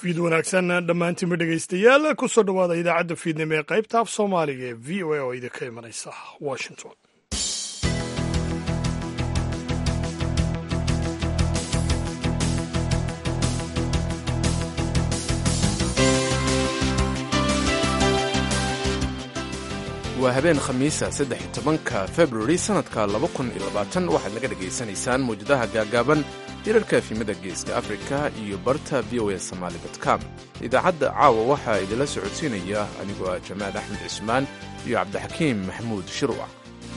fiid wanaagsan dhammaantiinba dhegaystayaal ku soo dhowaada idaacadda fiidnimo ee qaybta af soomaaliga ee v o a oo idinka imanaysa washington waa habeen khamiisa saddex iyo tobanka februari sannadka laba kun iyo labaatan waxaad naga dhegaysanaysaan mawjadaha gaagaaban hirarka efimada geeska afrika iyo barta v o a somaali com idaacadda caawa waxaa idinla socodsiinaya anigoo ah jamaal axmed cismaan iyo cabdixakiim maxamuud shirwac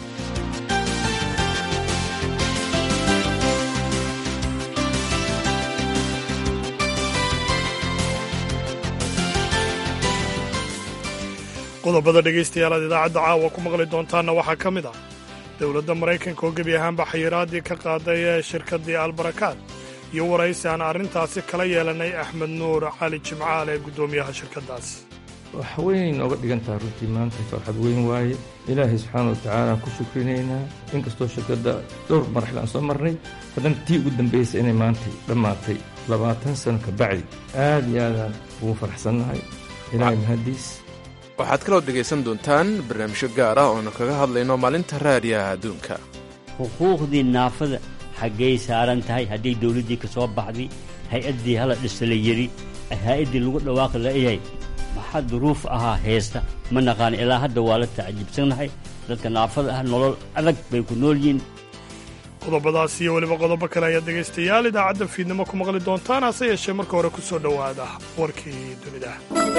qodobada dhegaystayaal aad idaacadda caawa ku maqli doontaanna waxaa ka mid ah dowladda maraykanka oo gebi ahaanba xayiraaddii ka qaaday ee shirkaddii albarakaad iyo waraysi aan arrintaasi kala yeelanay axmed nuur cali jimcaal ee guddoomiyaha shirkaddaasi wax weyn nooga dhigan taha runtii maanta farxad weyn waaye ilaahay subxaana watacaala aan ku shukrinaynaa inkastoo shirkadda dhowr maraxil aan soo marnay haddana tii ugu dambaysay inay maantay dhammaatay labaatan sano ka bacdi aad iyo aadaan ugu faraxsannahay ilaahay mahaddiis waxaad kaloo dhegaysan doontaan barnaamijyo gaar ah oonu kaga hadlayno maalinta raadiyaha adduunka xuquuqdii naafada xaggay saaran tahay hadday dawladdii ka soo baxday hay-addii hala dhisa la yidhi hay-addii lagu dhawaaqi layahay maxaa duruuf ahaa heesta ma naqaan ilaa hadda waa la tacajibsannahay dadka naafada ah nolol adag bay ku nool yihiin qodobadaas iyo weliba qodobo kale ayaad dhegaystayaal idaacadda fiidnimo ku maqli doontaan hase yeeshee marka hore ku soo dhowaada warkii dunida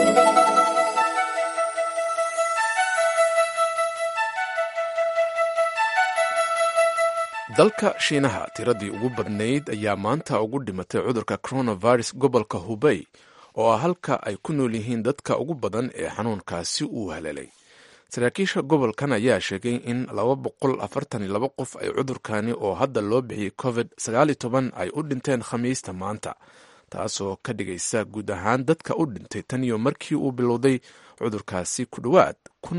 dalka shiinaha tiradii ugu badnayd ayaa maanta ugu dhimatay cudurka coronavirus gobolka hubey oo ah halka ay ku nool yihiin dadka ugu badan ee xanuunkaasi uu haleelay saraakiisha gobolkan ayaa sheegay in qof ay cudurkani oo hadda loo bixiyey covid ay u dhinteen khamiista maanta taasoo ka dhigaysa guud ahaan dadka u dhintay tan iyo markii uu bilowday cudurkaasi ku dhowaad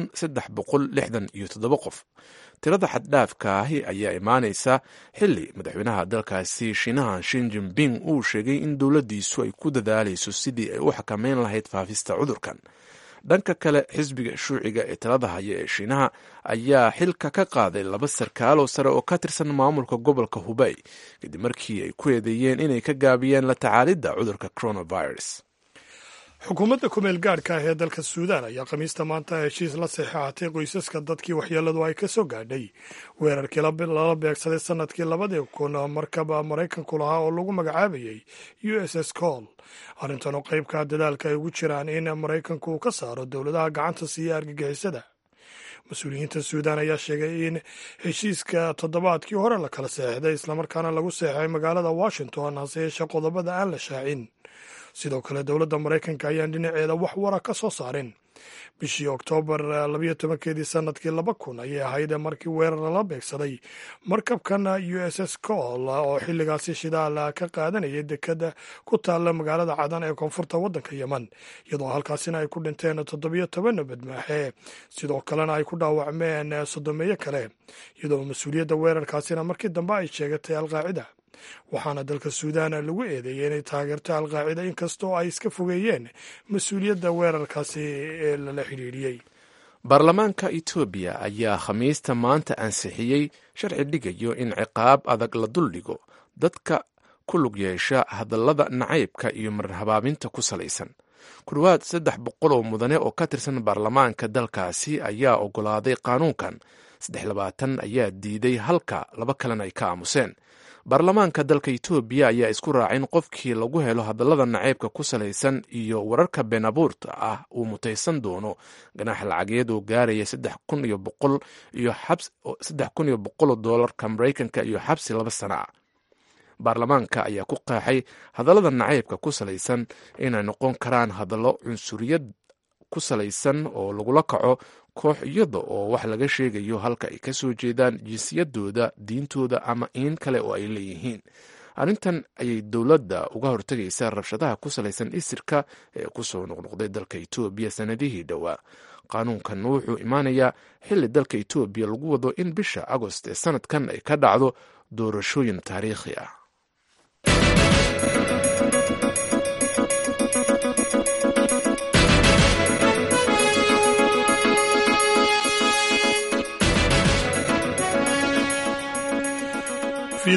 qof tirada xaddhaafka ahi ayaa imaanaysa xili madaxweynaha dalkaasi shiinaha shin jinping uu sheegay in dowladdiisu ay ku dadaalayso sidii ay u xakameyn lahayd faafista cudurkan dhanka kale xisbiga shuuciga ee talada haya ee shiinaha ayaa xilka ka qaaday laba sarkaaloo sare oo ka tirsan maamulka gobolka hubey kadib markii ay ku eedeeyeen inay ka gaabiyeen la tacaalidda cudurka coronavirus xukuumadda kumeel gaadhka ah ee dalka suudaan ayaa khamiista maanta heshiis la saxeexatay qoysaska dadkii waxyeelladu ay ka soo gaadhay weerarkii lala beegsaday sannadkii labadii kun markaba maraykanku lahaa oo lagu magacaabayey u s s col arrintan oo qaybka dadaalka ay ugu jiraan in maraykanku uu ka saaro dowladaha gacanta siiya argagixisada mas-uuliyiinta suudaan ayaa sheegay in heshiiska toddobaadkii hore la kala seexday islamarkaana lagu seexay magaalada washington hase yeeshee qodobada aan la shaacin sidoo kale dowladda maraykanka ayaan dhinaceeda wax wara ka soo saarin bishii oktoobar labayo tobankeedii sanadkii laba kun ayay ahayd markii weerar lala beegsaday markabkan u s s col oo xilligaasi shidaal ka qaadanayay dekada ku taalla magaalada cadan ee koonfurta waddanka yemen iyadoo halkaasina ay ku dhinteen toddobiyo toban badmaaxe sidoo kalena ay ku dhaawacmeen sodomeeyo kale iyadoo mas-uuliyadda weerarkaasina markii dambe ay sheegatay alqaacida waxaana dalka suudaan lagu eedeeyey inay taageerto alqaacida inkastoo ay iska fogeeyeen mas-uuliyadda weerarkaasi ee lala xidhiidhiyey baarlamaanka etoobiya ayaa khamiista maanta ansixiyey sharci dhigayo in ciqaab adag la duldhigo dadka ku lug yeesha hadallada nacaybka iyo marhabaabinta ku salaysan ku dhowaad saddex boqol oo mudane oo ka tirsan baarlamaanka dalkaasi ayaa oggolaaday qaanuunkan saddex labaatan ayaa diiday halka laba kalena ay ka aamuseen baarlamaanka dalka etoobiya ayaa isku raacin qofkii lagu helo hadallada naceybka ku salaysan iyo wararka been abuurta ah uu mutaysan doono ganaax lacageed oo gaaraya saddex kun iyo boqol iyo saddex kun iyo boqoloo doolarka maraykanka iyo xabsi laba sana ah baarlamaanka ayaa ku qeexay hadallada naceybka ku salaysan inay noqon karaan hadallo cunsuriyad ku salaysan oo lagula kaco koox iyada oo wax laga sheegayo halka ay ka soo jeedaan jinsiyadooda diintooda ama in kale oo ay leeyihiin arrintan ayay dowladda uga hortegaysaa rabshadaha ku salaysan isirka ee kusoo noqnoqday dalka etoobiya sanadihii dhowaa qaanuunkan wuxuu imaanayaa xilli dalka etoobiya lagu wado in bisha agost ee sanadkan ay ka dhacdo doorashooyin taariikhi ah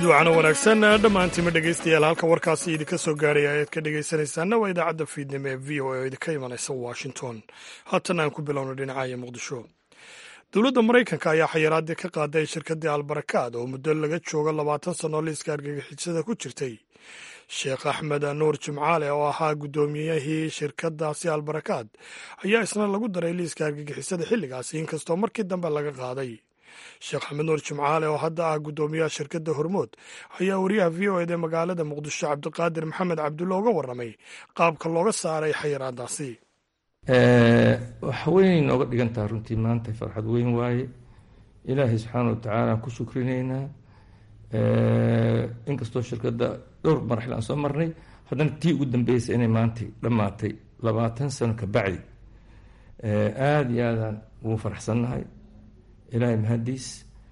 fiid wacana wanaagsan dhammaantiima dhegaystayaal halka warkaasi idinka soo gaaraya ayaad ka dhegaysanaysaana waa idaacadda fiidnimo ee v o a oo idinka imanaysa washington haatan aan ku bilowno dhinacaya muqdisho dowladda maraykanka ayaa xayiraadii ka qaaday shirkaddii albarakaad oo muddo laga joogo labaatan sannoo liiska argagixisada ku jirtay sheekh axmed nuur jimcaale oo ahaa guddoomiyihii shirkadaasi albarakaad ayaa isna lagu daray liiska argagixisada xilligaasi inkastoo markii dambe laga qaaday sheekh axmed nuur jimcaale oo hadda ah guddoomiyaha shirkadda hormood ayaa wariyaha v o eda magaalada muqdisho cabdiqaadir maxamed cabdulle uga warramay qaabka looga saaray xayiraadaasi waxa weyn nooga dhigantaha runtii maanta farxad weyn waaye ilaahay subxaana wa tacaala aan ku shukrinaynaa inkastoo shirkadda dhowr maraxil aan soo marnay haddana tii ugu dambeysay inay maantay dhammaatay labaatan sano ka bacdi aada iyo aadaan ugu faraxsannahay ilaahay mahadiis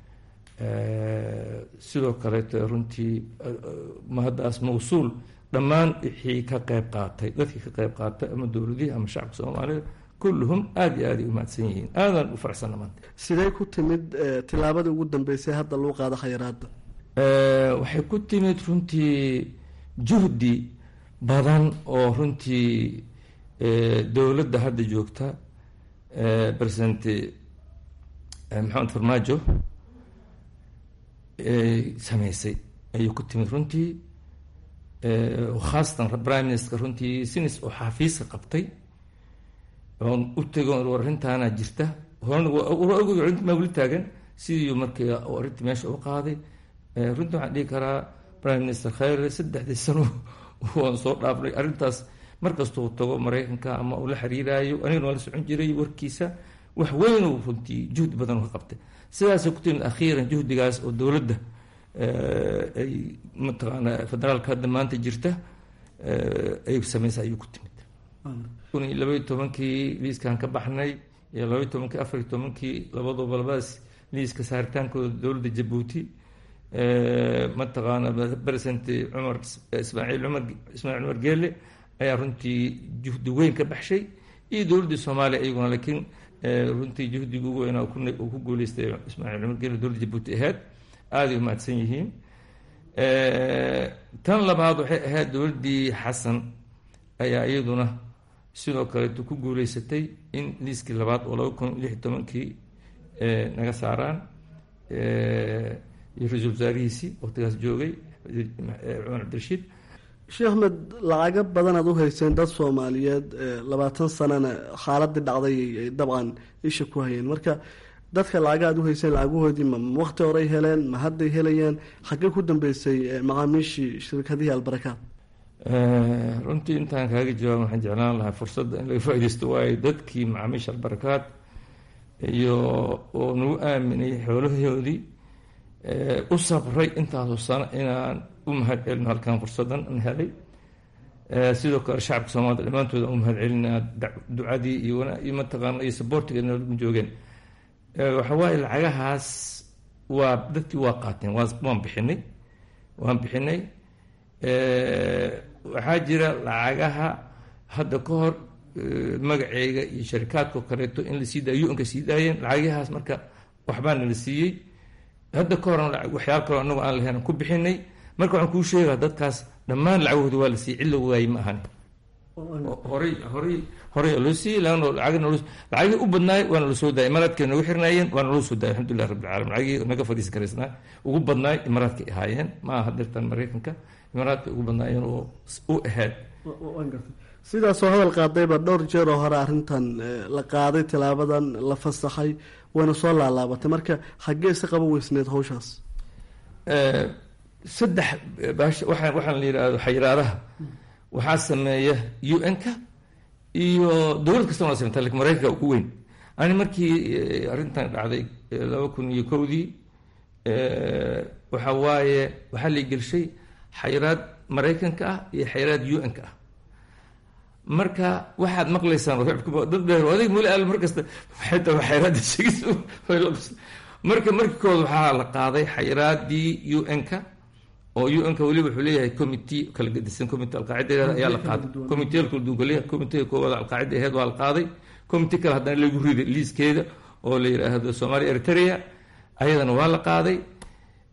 sidoo kaleeto runtii mahaddaas mawsuul dhammaan wixii ka qeyb qaatay dadkii ka qeyb qaatay ama dowladihii ama shacabka soomaalida kulluhum aada iyo aaday u mahadsan yihiin aadaan u faraxsanna maanta sidee ku timid tilaabadii ugu dambeysay hadda lagu qaado khayraadda waxay ku timid runtii juhdi badan oo runtii dowladda hadda joogta president maxamed farmaajo sameysay ayay ku timid runtii khaasatan prime minister runtii sinis oo xafiiska qabtay oon u tego arrintaana jirta horena ma weli taagan sidii markii arrintii meesha u qaaday runtii waxaan dhihi karaa prime minister khayre saddexdii sano waan soo dhaafnay arrintaas markastuu tago maraykanka ama uu la xiriiraayo anigana waa la socon jiray warkiisa wax weynuu runtii juhdi badan ka qabtay sidaasay ku timid akhiiran juhdigaas oo dowladda ay mataqaana federaalka hadda maanta jirta ay sameysa ayuu ku timid kun iyo labaiyo tobankii liiskan ka baxnay iyo labaiyo tobankii afariyo tobankii labaduba labadaas liiska saaritaankooda dowladda jabuuti mataqaana president cumar ismaaciil cumar ismaaciil cumar geele ayaa runtii juhdi weyn ka baxshay iyo dowladdii soomaaliya iyaguna laakiin runtii juhdiga ugu weynaa uu ku guuleystay ismaaciil cumar geele dowladda jabuuti ahayd aaday u mahadsan yihiin tan labaad waxay ahayd dowladdii xasan ayaa iyaduna sidoo kaleeto ku guuleysatay in liiskii labaad oo laba kun lix iyo tobankii naga saaraan iyo ra-iisul wasaarihiisii waqtigaas joogay cumar cabdirashiid sheekh axmed lacago badan aad u hayseen dad soomaaliyeed labaatan sanana xaaladii dhacday ay dabcan isha ku hayeen marka dadka lacaga aad u hayseen lacaguhoodii ma waqti horey heleen ma hadday helayeen xaggee ku dambeysay macaamiishii shirkadihii albarakaad runtii intaan kaaga jawaab waxaan jeclaan lahaa fursadda in laga faa-ideysto waayo dadkii macaamiisha albarakaad iyo oo nagu aaminay xoolahoodii u sabray intaasoo sano inaan u mahad celino halkan fursadan an helay sidoo kale shacabka soomaalida dhammaantooda u mahad celinaa ducadii iyo mataqaana iyo saboortiga nalagu joogeen waxa waaye lacagahaas waa dadkii waa qaateen waan bixinay waan bixinay waxaa jira lacagaha hadda ka hor magaceyga iyo sharikaadko kaleeto in la sii daayo u-nka sii daayeen lacagahaas marka waxbaana la siiyey hadda ka horan waxyaal kaloo anagu aan lahayn ku bixinay marka waxaan kuu sheegaa dadkaas dhammaan lacagahooda waa la siiyey cid la waayey ma ahani horay horay horay loo siiyey lagana lacagna lacagii u badnaay waana la soo daayay imaaraadkay nagu xirnaayeen waana loo soo daayay alxamdulilah rabbil calamin lacagii naga fadhiisan karaysnaa ugu badnaay imaaraadkay ahaayeen ma aha dirtan maraykanka imaaraadkay ugu badnaayeen oo u ahayd sidaasoo hadal qaadayba dhowr jeer oo hore arrintan la qaaday tilaabadan la fasaxay wayna soo laalaabatay marka xaggee si qaban weysneed hawshaas saddex bash waa waxaan la yidhaahdo xayiraadaha waxaa sameeya u n-ka iyo dowlad kastana waa sameyta lakin maraykanka ugu weyn ani markii arrintan dhacday laba kun iyo kowdii waxa waaye waxaa la gelshay xayiraad maraykanka ah iyo xayiraad u n-ka ah marka waxaad maqlaysaan dad dheer adig muli al markasta waxay tahay xayiraadda sheegis marka markii kood waxaa la qaaday xayiraadii u n-ka oo u n-ka weliba wuxuu leeyahay committee kala gedisan committee alqaacida ayaa la qaaday committeeyal kala duwan kale committeega koowaad alqaacida aheed waa la qaaday committee kale haddana lagu riday liiskeeda oo la yidhaahdo soomaaliya eritrea ayadana waa la qaaday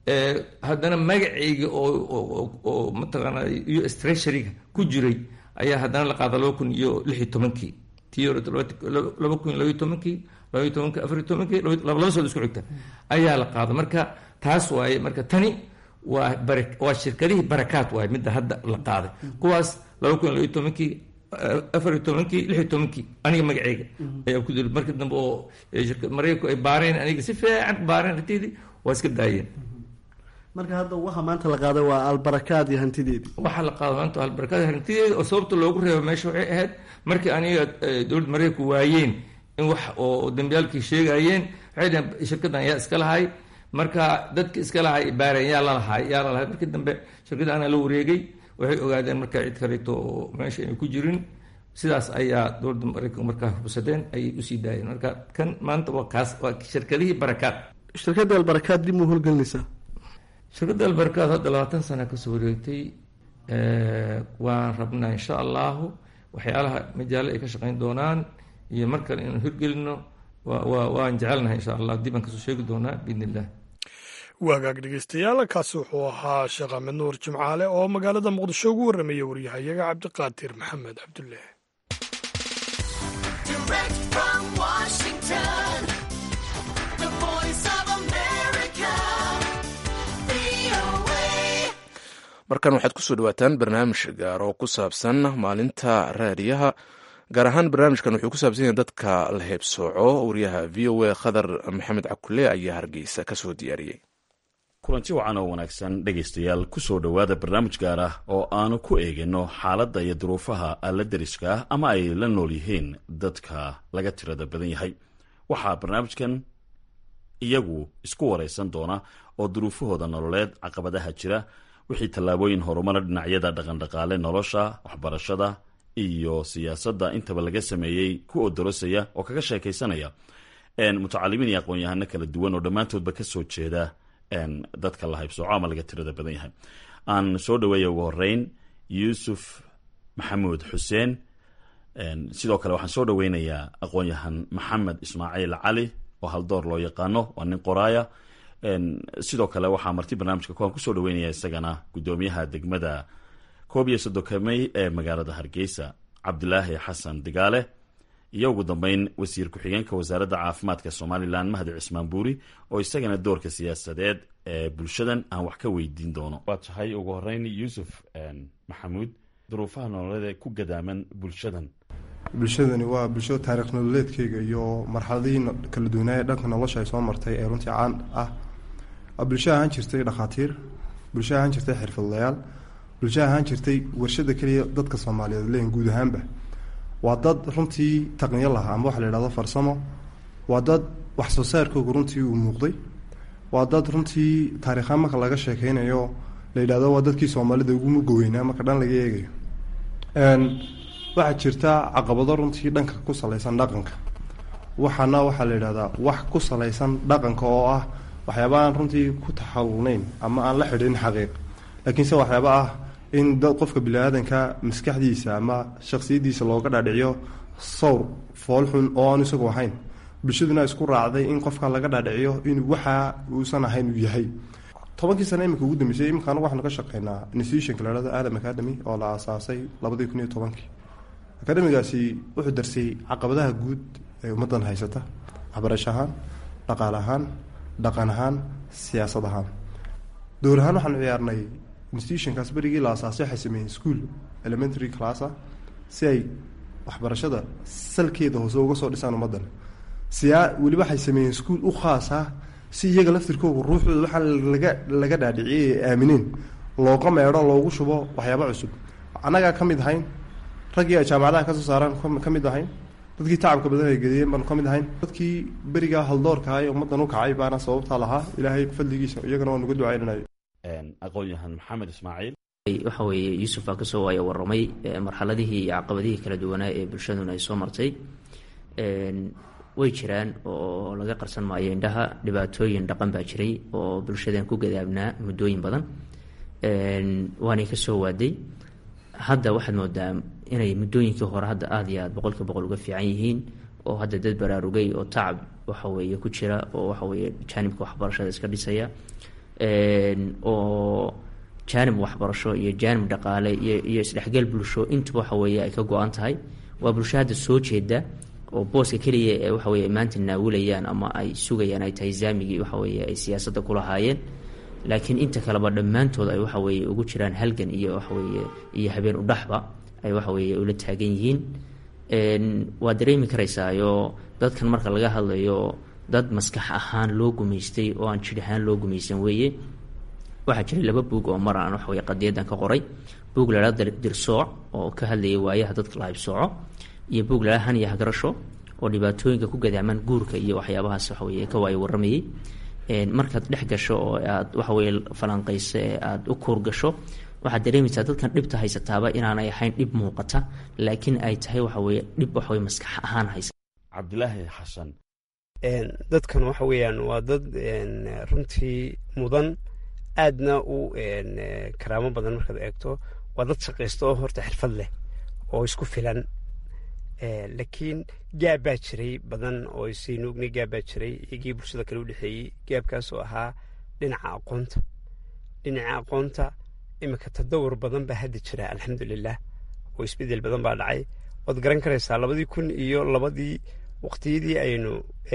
haddana magacayga oo mataqaana u s treasuryga ku jiray ayaa haddana la qaada laba kun iyo lix iyo tobankii tii hore laba kun iyo labaiyo tobankii labaiyo tobankii afariyo tobankii laba soo isku xigta ayaa la qaada marka taas waaye marka tani waa bara waa shirkadihii barakaat waaye midda hadda la qaaday kuwaas laba kun iyo labaiyo tobankii afariyo tobankii lixiyo tobankii aniga magaceyga ayaa ku dili marka dambe oo maraykanku ay baareen aniga si fiican baareen hantiydii waa iska daayeen marka hadda waxa maanta la qaaday waa albarakaad iyo hantideedii waxaa la qaada maanta albarakaad hantideeda oo sababta loogu reebo meesha waxay ahayd markii aniga dowladda maraykanku waayeen in wax oo dambiyaalkii sheegayeen waxay dhaheen shirkaddan yaa iska lahay marka dadka iska lahay baareen yaa lalahay yaa lalahay markii dambe shirkadda anaa la wareegay waxay ogaadeen marka cid kaleeto oo meesha ayna ku jirin sidaas ayaa dowladda maraykanku markaa hubsadeen ayay usii daayeen marka kan maanta waa kaas waa shirkadihii barakaad shirkadda albarakaad dib muu howlgelinaysaa shirkadda albarakaad hadda labaatan sana kasoo wareegtay waan rabnaa insha allahu waxyaalaha majaalo ay ka shaqeyn doonaan iyo mar kale inaan hirgelino waan jecelnahay insha allah dib aan kasoo sheegi doonaa biidn illah waagaag dhegeystayaal kaasi wuxuu ahaa sheekh axmed nuur jimcaale oo magaalada muqdisho ugu warramaya waryahayaga cabdiqaadir maxamed cabdulle markan waxaad kusoo dhawaataan barnaamij gaar oo ku saabsan maalinta raadiyaha gaar ahaan barnaamijkan wuxuu ku saabsan yahay dadka la heebsooco wariyaha v o a khadar maxamed cakule ayaa hargeysa kasoo diyaariyey kulanti wacan oo wanaagsan dhegaystayaal kusoo dhowaada barnaamij gaar ah oo aanu ku eegino xaaladda iyo duruufaha alla deriska ah ama ay la nool yihiin dadka laga tirada badan yahay waxaa barnaamijkan iyagu isku waraysan doona oo duruufahooda nololeed caqabadaha jira wixii tallaabooyin horumara dhinacyada dhaqandhaqaale nolosha waxbarashada iyo siyaasadda intaba laga sameeyey ku odorosaya oo kaga sheekaysanaya mutacalimiin iyo aqoon-yahano kala duwan oo dhammaantoodba kasoo jeeda dadka la haybsooco ama laga tirada badan yahay aan soo dhaweeya ugu horeyn yuusuf maxamuud xuseen sidoo kale waxaan soo dhaweynayaa aqoon-yahan maxamed ismaaciil cali oo haldoor loo yaqaano waa nin qoraaya sidoo kale waxaa marti barnaamijka kuwaan kusoo dhaweynaya isagana gudoomiyaha degmada koob iyo soddonka mey ee magaalada hargeysa cabdilaahi xasan digaale iyo ugu dambeyn wasiir ku-xigeenka wasaaradda caafimaadka somalilan mahdi cismaan buuri oo isagana doorka siyaasadeed ee bulshadan aan wax ka weydiin doono waa tahay ugu horeyn yuusuf maxamuud duruufaha nololeed ku gadaaman bulshadan bulshadani waa bulshada taariikh nololeedkeyga iyo marxaladihii kala duwanaaye dhanka nolosha ay soo martay ee runtii caan ah waa bulsho ahaan jirtay dhakhaatiir bulsho ahaan jirtay xirfadlayaal bulsho ahaan jirtay warshada keliya dadka soomaaliyeed leeyihin guud ahaanba waa dad runtii taqniyo lahaa ama waxa la yidhahdo farsamo waa dad wax soo saarkooga runtii uu muuqday waa dad runtii taariikhaan marka laga sheekeynayo la yidhahdo waa dadkii soomaalida ugu mugoweynaa marka dhan laga eegayo waxaa jirta caqabado runtii dhanka ku salaysan dhaqanka waxaana waxaa la yidhahdaa wax ku salaysan dhaqanka oo ah waxyaaba aan runtii ku taxawuneyn ama aan la xidhin xaqiiq laakiinse waxyaaba ah in dad qofka bini-aadanka maskaxdiisa ama shaksiyadiisa looga dhaadhiciyo sawr foolxun oo aan isagu ahayn bulshaduna isku raacday in qofka laga dhaadhiciyo inuu waxa uusan ahayn uu yahay tobankii sane imika ugu dambeysay imika anagu waxaanu ka shaqeynaa institutionka la hahdo adam academy oo la aasaasay labadii kun iyo tobankii akademigaasi wuxuu darsay caqabadaha guud ee ummaddan haysata waxbarasho ahaan dhaqaale ahaan dhaqan ahaan siyaasad ahaan dowr ahaan waxaanu ciyaarnay institutionkaas berigii la asaasay waxay sameeyeen school elementary classa si ay waxbarashada salkeeda hoose uga soo dhisaan ummaddan siyaa weliba waxay sameeyeen school u khaas ah si iyaga laftirkooga ruuxooda waxaa laga laga dhaadhiciyay ee aamineen looga meedho loogu shubo waxyaaba cusub annagaa ka mid ahayn raggii ay jaamacadaha kasoo saaraan ka mid ahayn dadkii tacabka badan ay gediyeen baanu ka mid ahayn dadkii berigaa haldoorka ee ummaddan u kacay baana sababtaa lahaa ilaahay fadligiisa iyagana waa nuga ducaynanayo aqoon-yahan maxamed ismaaciil waxa weeye yuusuf baa kasoo waaya waramay marxaladihii iyo caqabadihii kala duwanaa ee bulshaduna ay soo martay way jiraan oo laga qarsan maayo indhaha dhibaatooyin dhaqan baa jiray oo bulshadan ku gadaabnaa muddooyin badan waanay kasoo waaday hadda waxaad moodaa inay muddooyinkii hore hadda aada iyo aad boqolkiiba boqol uga fiican yihiin oo hadda dad baraarugay oo tacab waxaweeye ku jira oo waxaweeye jaanibka waxbarashada iska dhisaya oo jaanib waxbarasho iyo jaanib dhaqaale iyo iyo isdhexgal bulsho intuba waxa weeye ay ka go-an tahay waa bulsho hadda soo jeeda oo booska keliya ee waxa weye maanta naawilayaan ama ay sugayaan ay tahay zaamigii waxa weye ay siyaasadda ku lahaayeen laakiin inta kaleba dhammaantood ay waxa weye ugu jiraan halgan iyo waxaweye iyo habeen udhaxba ay waxa weye ula taagan yihiin waa dareemi karaysaayo dadkan marka laga hadlayo dad maskax ahaan loo gumaystay oo aan jir ahaan loo gumaysan weeye waxaa jiray laba buug oo mar aan waxaweye qadiyadan ka qoray buug la hahda dirsooc oo ka hadlayay waayaha dadka la haybsooco iyo buug la han iyo hagarasho oo dhibaatooyinka ku gadaamaan guurka iyo waxyaabahaas waxaweye ka waayo waramayey markaad dhex gasho oo aad waxaweye falanqayso ee aada u kuur gasho waxaad dareemaysaa dadkan dhibta haysataaba inaanay ahayn dhib muuqata laakiin ay tahay waxaweye dhib waxaweye maskax ahaan haysa cabdilaahi xasan dadkan waxa weeyaan waa dad runtii mudan aadna u karaamo badan markaad eegto waa dad shaqaysta oo horta xirfad leh oo isku filan laakiin gaab baa jiray badan oo saynu ognay gaab baa jiray iyagii bulshada kale u dhexeeyey gaabkaas oo ahaa dhinaca aqoonta dhinaca aqoonta iminka tadawur badan baa hadda jira alxamdulilah oo isbedel badan baa dhacay waad garan karaysaa labadii kun iyo labadii waqtiyadii aynu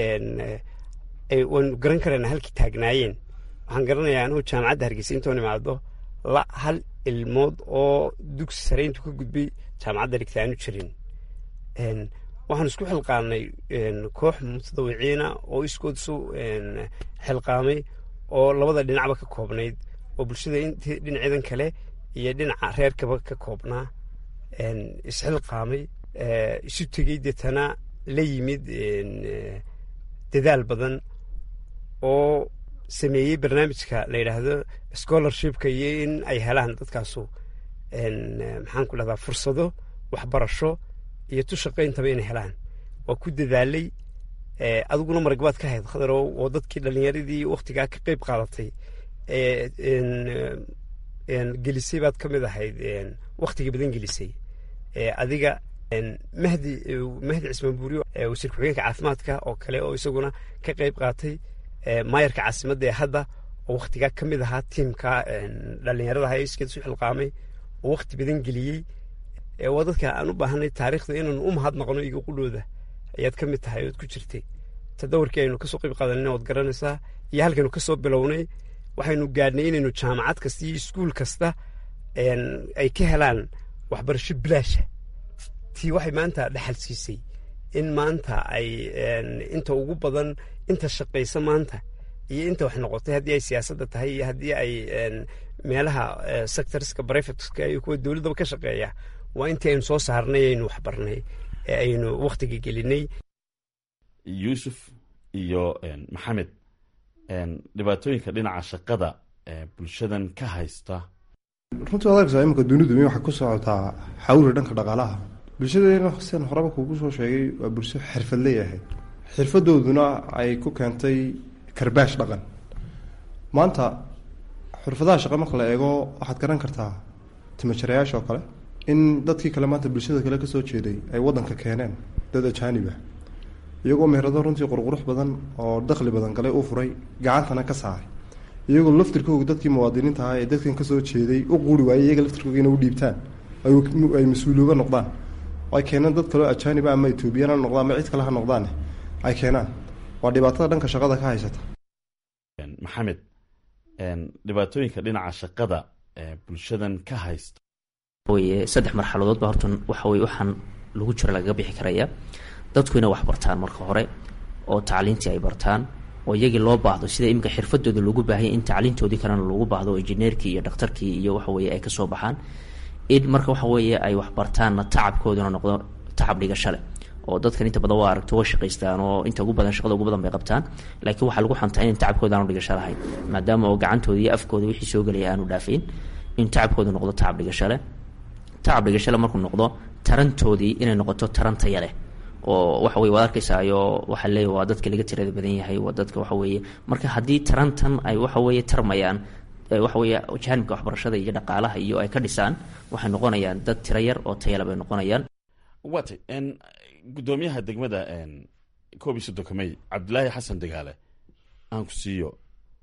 waynu garan karaynaa halkii taagnaayeen waxaan garanayaa anugu jaamacadda hargeysa intoon imaado la hal ilmood oo dugsi sare intuu ka gudbay jaamacadda dhigta aanu jirin waxaan isku xilqaamnay koox mutadawiciina oo iskood isu xilqaamay oo labada dhinacba ka koobnayd oo bulshada int dhinaceedan kale iyo dhinaca reerkaba ka koobnaa isxilqaamay isu tegey deetana la yimid dadaal badan oo sameeyey barnaamijka la yidhaahdo scholarshipka iyo in ay helaan dadkaasu maxaan ku dhahdaa fursado waxbarasho iyo tu shaqayntaba inay helaan waa ku dadaalay adiguna maragbaad ka hayd khadarow oo dadkii dhallinyaradii wakhtigaa ka qeyb qaadatay gelisay baad ka mid ahayd wakhtiga badan gelisay adiga mahdi mahdi cismaan buuriyo wasiir ku-xigeenka caafimaadka oo kale oo isaguna ka qeyb qaatay maayarka caasimadda ee hadda oo wakhtigaa ka mid ahaa tiimka dhallinyarada ha iskeed isu xilqaamay oo wakhti badan geliyey waa dadka aan u baahanay taariikhda inaanu u mahadnaqno iga qudhooda ayaad ka mid tahay ood ku jirtay tadawarkii aynu kasoo qeyb qaadanayna waad garanaysaa iyo halkaynu kasoo bilownay waxaynu gaadhnay inaynu jaamacad kasta iyo iskuul kasta ay ka helaan waxbarasho bilaasha tii waxay maanta dhexal siisay in maanta ay inta ugu badan inta shaqaysa maanta iyo inta wax noqotay haddii ay siyaasadda tahay iyo haddii ay meelaha sectorska brivateska iyo kuwa dowladdaba ka shaqeeya waa intii aynu soo saarnay aynu waxbarnay ee aynu wakhtiga gelinay yuusuf iyo maxamed dhibaatooyinka dhinaca shaqada ee bulshadan ka haysta runtii waad arkaysaa iminka dunidu mi waxay ku socotaa xawri dhanka dhaqaalaha bulshadeena sian horeba kuugu soo sheegay waa bulsho xirfadley ahayd xirfadooduna ay ku keentay karbaash dhaqan maanta xirfadaha shaqa marka la eego waxaad garan kartaa timajarayaasha oo kale in dadkii kale maanta bulshada kale kasoo jeeday ay wadanka keeneen dad ajaanib ah iyagoo meherado runtii qurqurux badan oo dakhli badan galay u furay gacantana ka saaray iyagoo laftirkooga dadkii muwaadiniinta ahaa ee dadkan kasoo jeeday u quuri waayey iyaga laftirkooga inay u dhiibtaan ay mas-uulooga noqdaan ay keeneen dad kaleo ajaaniba ama etoobiyaan ha noqdaan ama cid kale ha noqdaane ay keenaan waa dhibaatada dhanka shaqada ka haysata maxamed dhibaatooyinka dhinaca shaqada ee bulshadan ka haysta weye saddex marxaladood ba horta waxa weye waxaan lagu jira lagaga bixi karaya dadku inay wax bartaan marka hore oo tacliintii ay bartaan oo iyagii loo baahdo sida iminka xirfadooda loogu baahanya in tacliintoodii kalena loogu baahdo oo injineerkii iyo dhakhtarkii iyo waxaweye ay kasoo baxaan in marka waxa weeye ay wax bartaanna tacabkooduna noqdo tacab dhigashale oo dadkan inta badan waa aragto way shaqaystaan oo inta ugu badan shaqada ugu badan bay qabtaan laakiin waxaa lagu xantaa in tacabkooda aanu dhigasho lahayn maadaama oo gacantooda iyo afkooda wixii soo gelaya aanu dhaafayn in tacabkooda noqdo tacab dhigashale tacab dhigashale markuu noqdo tarantoodii inay noqoto taran taya leh oo waxa weye waad arkaysaayo waxaa leeya waa dadka laga tirada badan yahay waa dadka waxa weeye marka haddii tarantan ay waxa weeye tarmayaan waxa weeye jaanibka waxbarashada iyo dhaqaalaha iyo ay ka dhisaan waxay noqonayaan dad tiro yar oo tayala bay noqonayaan waatay guddoomiyaha degmada koob iyo soddonka may cabdilaahi xasan degaale aan ku siiyo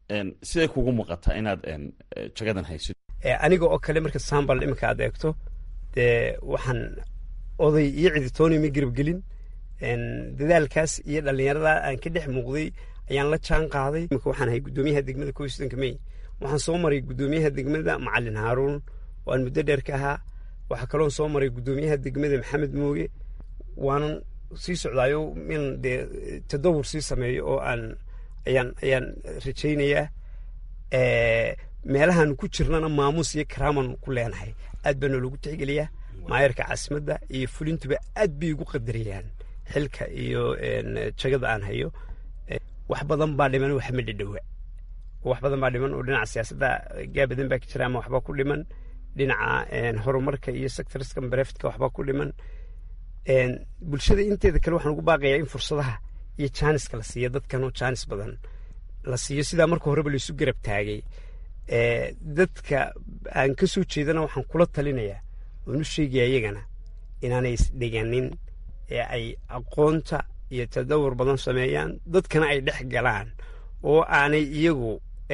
siday kugu muuqataa inaad jagadan haysid aniga oo kale marka sambal iminka aad eegto dee waxaan oday iyo ciditooni ma garabgelin dadaalkaas iyo dhallinyarada aan ka dhex muuqday ayaan la jaan qaaday imika waxaan ahay guddoomiyaha degmada kow iyo soddonka mey waxaan soo maray guddoomiyaha degmada macalin haaruun oo aan muddo dheer ka ahaa waxaa kaloon soo maray guddoomiyaha degmada maxamed mooge waanan sii socdaayo in dee tadawur sii sameeyo oo aan ayaan ayaan rajaynayaa meelahaan ku jirnana maamuus iyo karaaman ku leenahay aad baa noologu tixgeliyaa maayarka caasimadda iyo fulintuba aad bay igu qadariyaan xilka iyo jagada aan hayo wax badan baa dhiman wax ma dhidhowa wax badan baa dhiman oo dhinaca siyaasadda gaabadan baa ka jira ama waxbaa ku dhiman dhinaca horumarka iyo sectorska bareftka waxbaa ku dhiman bulshada inteeda kale waxaan ugu baaqayaa in fursadaha iyo jaaniska la siiyo dadkanoo jaanis badan la siiyo sidaa marka horeba laisu garab taagay dadka aan ka soo jeedana waxaan kula talinayaa oon u sheegaya iyagana inaanay isdhiganin ee ay aqoonta iyo tadawur badan sameeyaan dadkana ay dhex galaan oo aanay iyagu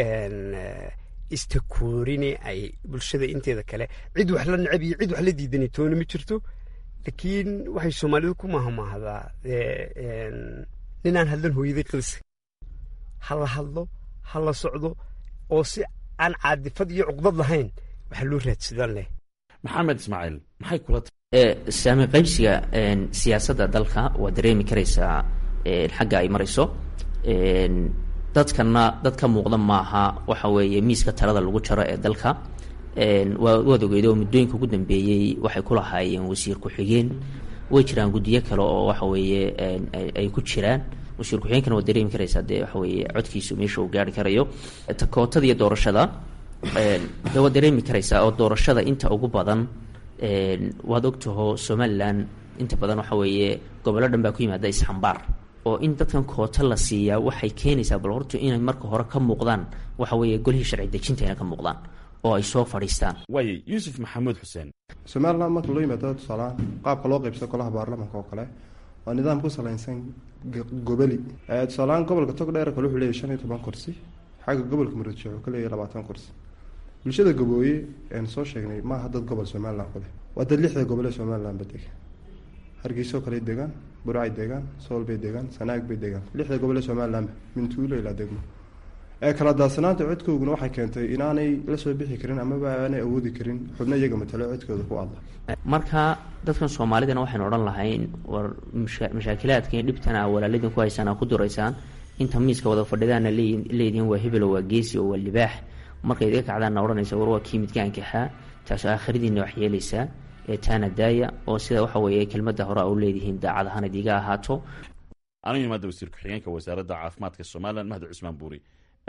istakoorini ay bulshada inteeda kale cid wax la necab iyo cid wax la diidani toona ma jirto laakiin waxay soomaalidu ku mahmaahdaa ninaan hadlan hooyaday qadisa ha la hadlo ha la socdo oo si aan caadifad iyo cuqdad lahayn waxaa loo raadsadaan leh maxamed ismaaciil maxay kula saami qaybsiga siyaasadda dalka waa dareemi karaysaa xagga ay marayso dadkana dad ka muuqda maaha waxa weeye miiska talada lagu jaro ee dalka waad ogeyd oo muddooyinka ugu dambeeyey waxay ku lahaayeen wasiir ku-xigeen way jiraan guddiyo kale oo waxa weeye ay ku jiraan wasiir ku-xigeenkana waa dareemi karaysaa dee waxa weeye codkiisu meesha uu gaari karayo takootada iyo doorashada de waad dareemi karaysaa oo doorashada inta ugu badan waad ogtaho somalilan inta badan waxa weeye gobollo dhan baa ku yimaada isxambaar oo in dadkan koota la siiyaa waxay keenaysaa bal horta inay marka hore ka muuqdaan waxa weeye golihii sharci dejinta inay ka muuqdaan oo ay soo fadhiistaan waaye yuusuf maxamuud xuseen somalilan marka loo yimaado tusaalahaan qaabka loo qaybsado golaha baarlamaanka oo kale waa nidaam ku salaysan goboli tusaalahaan gobolka togdheer kale wuxuu leeyahy shan iyo toban kursi xagga gobolka muradjee wuxuu ka leeyahy labaatan kursi bulshada gabooye ean soo sheegnay maaha dad gobol somalilan ku leh waa dad lixda gobol ee somalilanba dega hargeysoo kale degaan burcay degaan sool bay degaan sanaag bay degaan lixda gobol ee somalilanba mintuulo ilaa degmo ee kala daadsanaanta codkooguna waxay keentay inaanay la soo bixi karin amaba aanay awoodi karin xubno iyaga matalo codkooda ku adla marka dadkan soomaalidana waxaynu odhan lahayn war mashaakilaadka iyo dhibtana walaaladin ku haysaan aa ku duraysaan inta miiska wada fadhidaana leedihiin waa hebelo waa geesi oo waa libaax markay idiga kacdaanna odhanaysa war waa kii midgaankaxaa taasoo aakhiradiina wax yeelaysaa ee taana daaya oo sida waxa weeye kelmadda hore a u leedihiin daacad ahaan idiga ahaato anigu imaada wasiir ku-xigeenka wasaaradda caafimaadka somalilan mahdi cusmaan buuri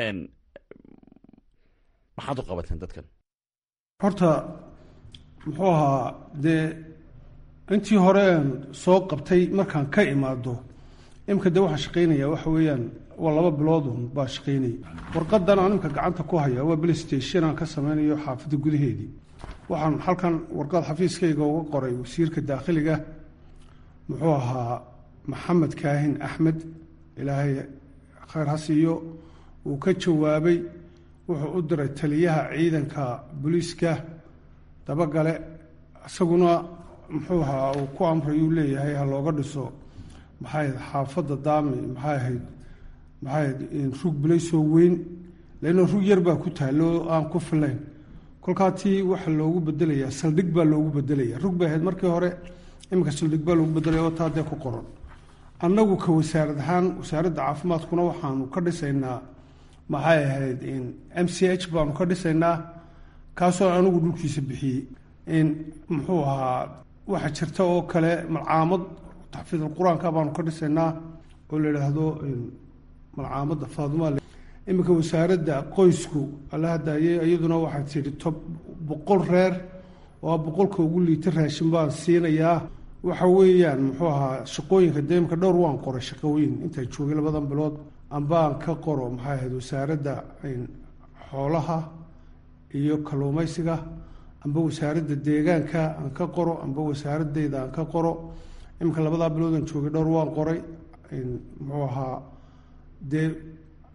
maxaad u qabateen dadkan horta muxuu ahaa dee intii hore aan soo qabtay markaan ka imaado imika dee waxaan shaqaynaya waxa weeyaan waa laba biloodun baa shaqaynaya warqadan aan imika gacanta ku haya waa beli station aan ka sameynayo xaafadda gudaheedii waxaan halkan warqad xafiiskayga uga qoray wasiirka daakhiliga muxuu ahaa maxamed kaahin axmed ilaahay khayr ha siiyo uu ka jawaabay wuxuu u diray taliyaha ciidanka booliiska dabagale isaguna muxuu ahaa uu ku amrayuu leeyahay ha looga dhiso maxay ahayd xaafadda daami maxay ahayd maxay ahayd rug bilaysoo weyn leanno rug yar baa ku taalo aan ku filayn kolkaa tii waxa loogu bedelayaa saldhig baa loogu bedelaya rug bay ahayd markii hore iminka saldhig baa loogu bedelaya oo taa dee ku qoran annagu ka wasaarad ahaan wasaaradda caafimaadkuna waxaanu ka dhisaynaa maxay ahayd m c h baanu ka dhisaynaa kaasoo anigu dhulkiisa bixiyey in muxuu ahaa waxa jirta oo kale malcaamad taxfiidul qur-aanka baanu ka dhisaynaa oo la idhaahdo malcaamadda faaduma iminka wasaaradda qoysku alla hadaaye iyaduna waxay tidhi tob boqol reer oo boqolka ugu liita raashin baan siinayaa waxa weeyaan muxuu ahaa shaqooyinka dee imika dhowr waan qoray shaqooyin intaa joogay labadan bilood ambaan ka qoro maxay ahayd wasaaradda xoolaha iyo kalluumaysiga amba wasaaradda deegaanka aan ka qoro amba wasaaradeyda aan ka qoro iminka labadaa biloodan joogay dhowr waan qoray muxuu ahaa dee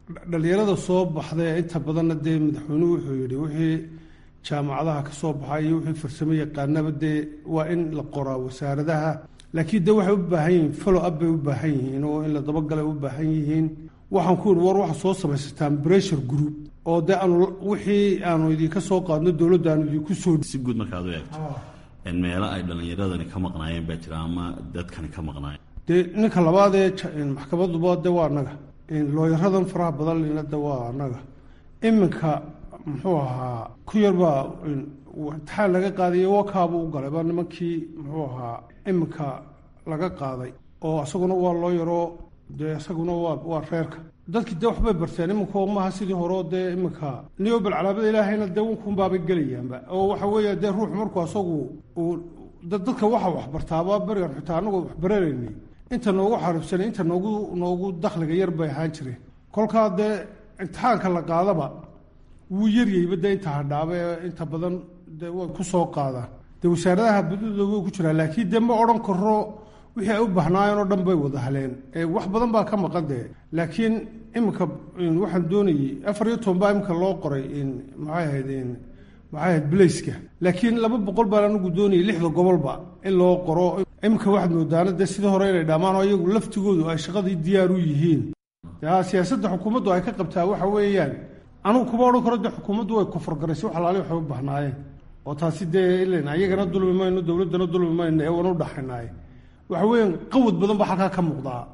dhalinyarada soo baxday inta badanna dee madaxweynuhu wuxuu yidhi wixii jaamacadaha ka soo baxay iyo wixii farsamo yaqaanaba dee waa in la qoraa wasaaradaha laakiin dee waxay u baahan yihiin follow up bay u baahan yihiin oo in la dabagalay u baahan yihiin waxaan ku yidhi war waxaa soo samaysataan pressure group oo dee aanu wixii aanu idinka soo qaadno dowladda aanu idinku soo si guud markaad u eegto meelo ay dhallinyaradani ka maqnaayeen baa jira ama dadkani ka maqnaayeen dee ninka labaad ee maxkamaduba de waa annaga looyaradan faraha badan lina de waa annaga iminka muxuu ahaa ku yarbaa imtixaan laga qaadayo wakaabu u galay baa nimankii muxuu ahaa iminka laga qaaday oo isaguna waa loo yaroo dee isaguna waa waa reerka dadkii dee waxbay barteen iminka maaha sidii horeo dee iminka niyobal calaamada ilaahayna dee unkunbaabay gelayaanba oo waxa weeya dee ruux markuu asagu uu dadka waxa waxbartaaba berigan xitaa anagoo waxbaranaynay inta noogu xaribsanay inta noogu noogu dakhliga yar bay ahaan jireen kolkaa dee imtixaanka la qaadaba wuu yaryayba dee inta hadhaaba ee inta badan dee way ku soo qaadaan dee wasaaradaha badidooda way ku jiraan laakiin dee ma odhan karo wixii ay u bahnaayeen oo dhan bay wada haleen wax badan baa ka maqan dee laakiin iminka waxaan doonayay afar iyo toban baa iminka loo qoray maxay ahayd maxay ahayd bilayska laakiin laba boqol baan anigu doonayay lixda gobolba in loo qoro iminka waxaad moodaana dee sidii hore inay dhammaan oo iyagu laftigoodu ay shaqadii diyaar u yihiin ya siyaasadda xukuumaddu ay ka qabtaa waxa weeyaan anugu kuma odhan karo dee xukuumaddu way kufargaraysay wax alaali waxay u bahnaayeen oo taasi dee ilan ayagana dulmi mayno dowladdana dulmi mayno ee wana u dhaxaynaaye waxa weeyaan qawad badan baa halkaa ka muuqdaa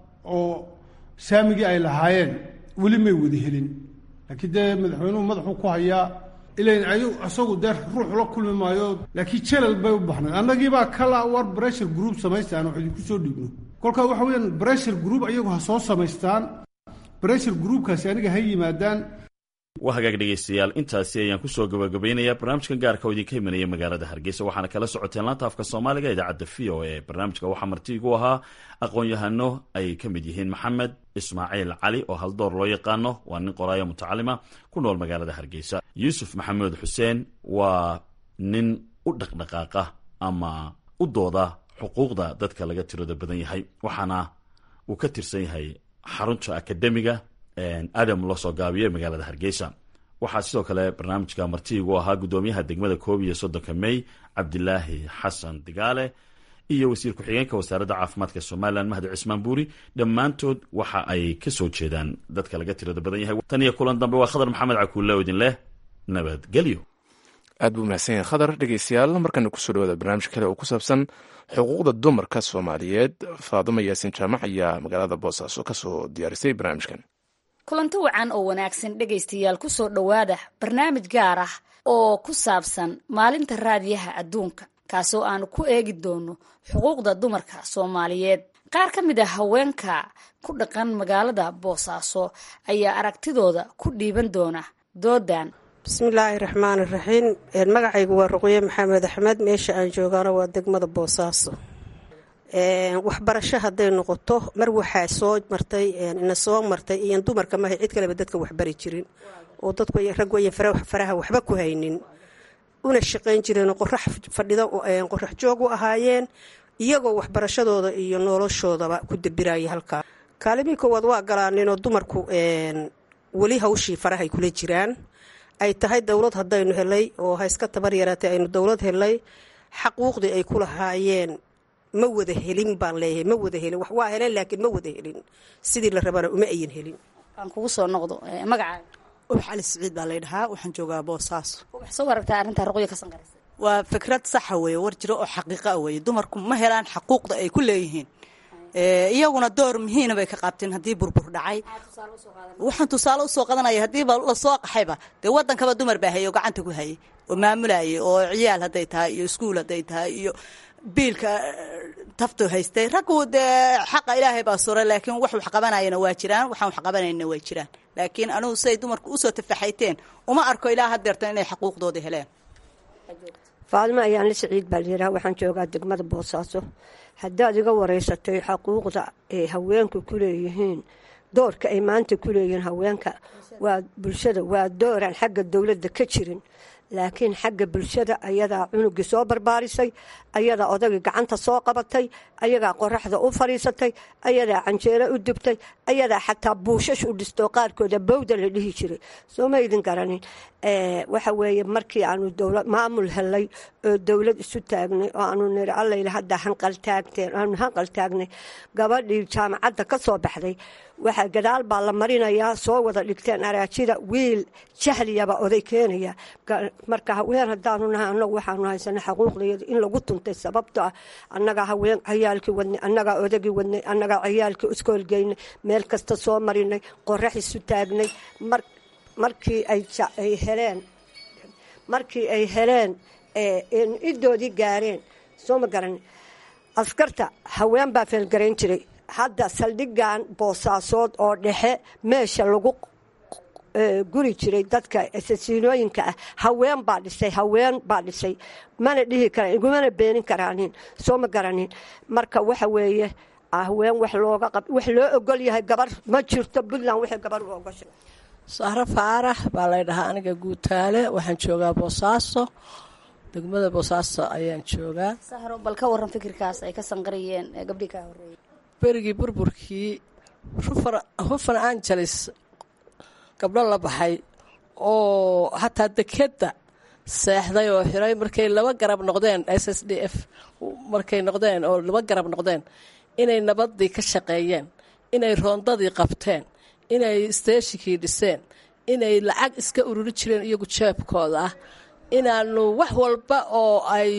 oo saamigii ay lahaayeen weli may wada helin laakiin dee madaxweynuhu madaxuu ku hayaa ilan ayu isagu dee ruux la kulmi maayo laakiin jalal bay u baxnayd annagiibaa kala war bressure group samaystaan wax idinku soo dhiibno kolkaa waxa weeyaan bressure group ayagu ha soo samaystaan bressure groupkaasi aniga ha yimaadaan waa hagaag dhegaystayaal intaasi ayaan kusoo gabagabaynayaa barnaamijkan gaarka oo idinka imanaya magaalada hargeysa waxaana kala socoteen laanta afka soomaaliga idaacadda v o e barnaamijka waxaa marti igu ahaa aqoon-yahano ay ka mid yihiin maxamed ismaaciil cali oo haldoor loo yaqaano waa nin qoraayo mutacalima ku nool magaalada hargeysa yuusuf maxamuud xuseen waa nin u dhaqdhaqaaqa ama u dooda xuquuqda dadka laga tirada badan yahay waxaana uu ka tirsan yahay xarunta akademiga adam loo soo gaabiyo magaalada hargeysa waxaa sidoo kale barnaamijka martiigu ahaa guddoomiyaha degmada koob iyo soddonka mey cabdilaahi xasan digaale iyo wasiir ku-xigeenka wasaaradda caafimaadka somalilan mahdi cismaan buuri dhammaantood waxa ay ka soo jeedaan dadka laga tirada badan yahay tan iyo kulan dambe waa khadar maxamed cakuulle oo idin leh nabadgelyo aad buu mahadsan yahay khadar dhegeystayaal markana kusoo dhawaada barnaamij kale oo ku saabsan xuquuqda dumarka soomaaliyeed faaduma yaasin jaamac ayaa magaalada boosaaso kasoo diyaarisay barnaamijkan kulanti wacan oo wanaagsan dhegaystayaal kusoo dhowaada barnaamij gaar ah oo ku saabsan maalinta raadiyaha adduunka kaasoo aanu ku eegi doono xuquuqda dumarka soomaaliyeed qaar ka mid ah haweenka ku dhaqan magaalada boosaaso ayaa aragtidooda ku dhiiban doona doodan bismillaahi raxmaan iraxiim magacaygu waa ruqye maxamed axmed meesha aan joogaana waa degmada boosaaso waxbarasho hadday noqoto mar waxaa soo martay ina soo martay iyan dumarka mahay cid kaleba dadka waxbari jirin oo dadku rag wayan faraha waxba ku haynin una shaqayn jireen qorax fadhida qorax joog u ahaayeen iyagoo waxbarashadooda iyo noloshoodaba ku dabiraya halkaa kaalimii koowaad waa galaaninoo dumarku weli hawshii farahay kula jiraan ay tahay dowlad haddaynu helay oo ha iska tabar yaraatay aynu dowlad helay xaquuqdii ay ku lahaayeen ma wada helin baan leeyahay ma wada helin wax waa heleen laakiin ma wada helin sidii la rabana uma ayan helin aan kugu soo noqdo magacaaga ubax cali siciid baa laydhahaa waxaan joogaa boosaaso wax soo aragtaa arrintaa ruqya ka sanqaraysa waa fikrad saxa weeye war jiro oo xaqiiqa a weeye dumarku ma helaan xaquuqda ay ku leeyihiin iyaguna door muhiina bay ka qaabteen haddii burbur dhacay waxaan tusaale usoo qadanaya haddiiba lasoo qaxayba dee wadankaba dumar baa hayay oo gacanta ku hayay oo maamulayay oo ciyaal hadday tahay iyo iskuul hadday tahay iyo biilka taftu haystay raggu dee xaqa ilaahay baa suray laakiin wax wax qabanayana waa jiraan waxaan wax qabanayna waa jiraan laakiin anugu siday dumarku usoo tafaxayteen uma arko ilaa hadeertan inay xaquuqdooda heleen faadimo ayaan la siciid baa layidhaha waxaan joogaa degmada boosaaso haddaad iga wareysatay xaquuqda ay haweenku ku leeyihiin doorka ay maanta ku leeyihiin haweenka waa bulshada waa dooraan xagga dowladda ka jirin laakiin xagga bulshada ayadaa cunugii soo barbaarisay ayadaa odagii gacanta soo qabatay ayagaa qoraxda u fadhiisatay ayadaa canjeero u dubtay ayadaa xataa buushash u dhistoo qaarkooda bowda la dhihi jiray soo ma idin garanin waxa weeye markii aanu dowlad maamul helay oo dowlad isu taagnay oo aanu niri allayla hadda hanqaltaagteen aanu hanqal taagnay gabadhii jaamacadda ka soo baxday waxaa gadaal baa la marinayaa soo wada dhigteen araajida wiil jahliyaba oday keenaya marka haween haddaanu nahay annagu waxaanu haysana xaquuqdayada in lagu tuntay sababto ah annagaa haween ciyaalkii wadnay annagaa odagii wadnay annagaa ciyaalkii iskoolgeynay meel kasta soo marinay qorax isu taagnay markii ay heleen markii ay heleen idoodii gaareen soo ma garan askarta haween baa feelgarayn jiray hadda saldhigan boosaasood oo dhexe meesha lagu guri jiray dadka asasiinooyinka ah haween baa dhisay haween baa dhisay mana dhihi kara igumana beenin karaanin soo ma garanin marka waxa weeye haween wax looga qab wax loo ogol yahay gabar ma jirto puntland waxay gabar u ogoshay sahro faarax baa lay dhahaa aniga guutaale waxaan joogaa boosaaso degmada boosaaso ayaan joogaa sahro bal ka waran fikirkaas ay ka sanqariyeen gabdhii kaa horeeyay berigii burburkii hufan angeles gabdho la baxay oo hataa dekeda seexday oo xiray markay laba garab noqdeen s s d f markay noqdeen oo laba garab noqdeen inay nabadii ka shaqeeyeen inay roondadii qabteen inay steeshikii dhiseen inay lacag iska ururi jireen iyagu jeebkooda ah inaanu wax walba oo ay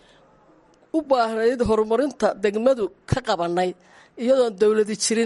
u baahnayd horumarinta degmadu ka qabanay iyadoon dowladi jirin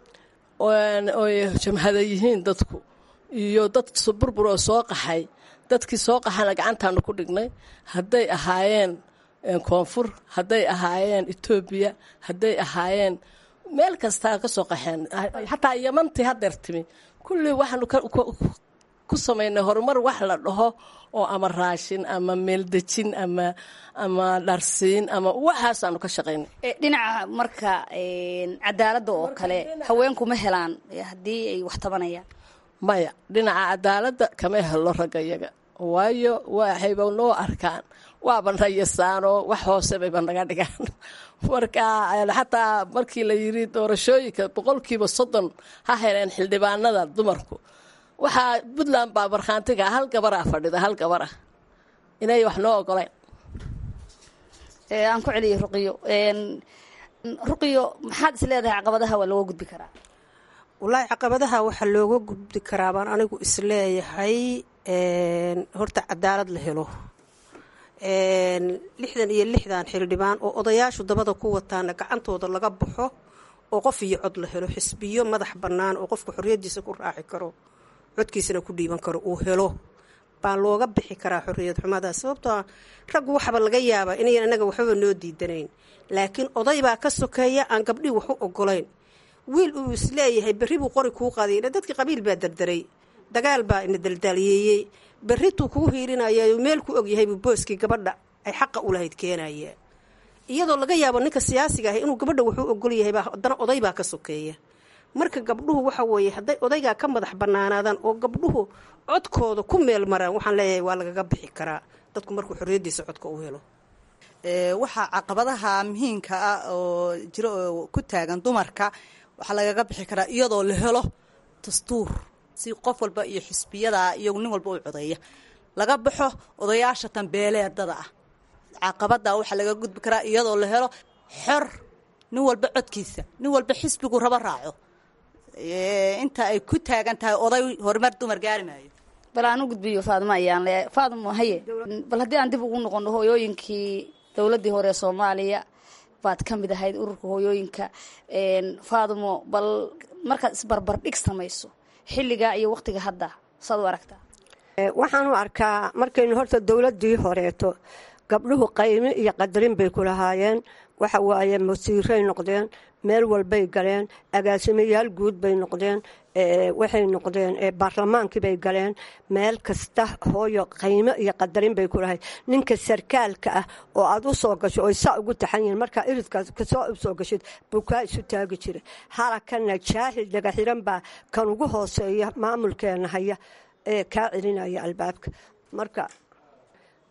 oy jamhada yihiin dadku iyo dad burbur oo soo qaxay dadkii soo qaxana gacantaanu ku dhignay hadday ahaayeen koonfur hadday ahaayeen etoobiya hadday ahaayeen meel kastaa ka soo qaxeen xataa yamantii hadeer timi kullii waxaanu ku samaynay horumar wax la dhaho oo ama raashin ama meeldejin ama ama dharsiin ama waxaasaanu ka shaqaynay dhinaca marka cadaaladda oo kale haweenku ma helaan haddii ay wax tabanayaan maya dhinaca cadaaladda kama helo ragga yaga waayo waxayba noo arkaan waaba nayasaanoo wax hoose bayba naga dhigaan marka xataa markii la yiri doorashooyinka boqolkiiba soddon ha heleen xildhibaanada dumarku waxaa puntland baa markhaantiga hal gabaraa fadhida hal gabar ah inay wax noo ogoleen aan ku celiyay ruqiyo ruqiyo maxaad is leedahay caqabadaha waa looga gudbi karaa wallaahi caqabadaha waxaa looga gudbi karaa baan anigu isleeyahay horta cadaalad la helo lixdan iyo lixdan xildhibaan oo odayaashu dabada ku wataana gacantooda laga baxo oo qof iyo cod la helo xisbiyo madax bannaan oo qofka xorriyaddiisa ku raaci karo codkiisana ku dhiiban karo uu helo baa looga bixi karaa xorriyad xumada sababtoo raggu waxaba laga yaabaa inayan anaga waxbaba noo diidanayn laakiin oday baa ka sokeeya aan gabdhii wax u ogolayn wiil uu isleeyahay berri buu qori kuu qaaday dadkii qabiil baa dardaray dagaal baa ina daldaalyeeyey berrituu kuu hiirinaya meel ku ogyahay buu booskii gabadha ay xaqa u lahayd keenaya iyadoo laga yaabo ninka siyaasiga ah inuu gabadha wuxuu ogol yahay haddana oday baa ka sokeeya marka gabdhuhu waxa weeye hadday odaygaa ka madax bannaanaadaan oo gabdhuhu codkooda ku meel maraan waxaan leeyahay waa lagaga bixi karaa dadku markuu xorriyaddiisa codka u helo waxaa caqabadaha muhiimka ah oo jiro oo ku taagan dumarka waxaa lagaga bixi karaa iyadoo la helo dastuur si qof walba iyo xisbiyada iyagu nin walba u codeeya laga baxo odayaasha tanbeeleedada ah caqabada waxaa laga gudbi karaa iyadoo la helo xor nin walba codkiisa nin walba xisbigu rabo raaco inta ay ku taagan tahay oday horumar dumar gaari maayo bal aan u gudbiyo faadimo ayaan le faadimo haye bal haddii aan dib ugu noqono hooyooyinkii dowladdii hore ee soomaaliya baad ka mid ahayd ururka hooyooyinka faadimo bal markaad isbarbardhig samayso xilligaa iyo waqtiga hadda saad u aragtaa waxaan u arkaa markaynu horta dowladdii horeeto gabdhuhu qaymi iyo qadarin bay ku lahaayeen waxa waaye masiiray noqdeen meel walbay galeen agaasimayaal guud bay noqdeen waxay noqdeen baarlamaankii bay galeen meel kasta hooyo qaymo iyo qadarin bay ku lahayd ninka sarkaalka ah oo aad u soo gasho oy saa ugu taxan yihiin markaa iridkaas kasoo soo gashid buu kaa isu taagi jira halakana jaahil dhagaxiran baa kan ugu hooseeya maamulkeena haya ee kaa celinaya albaabka marka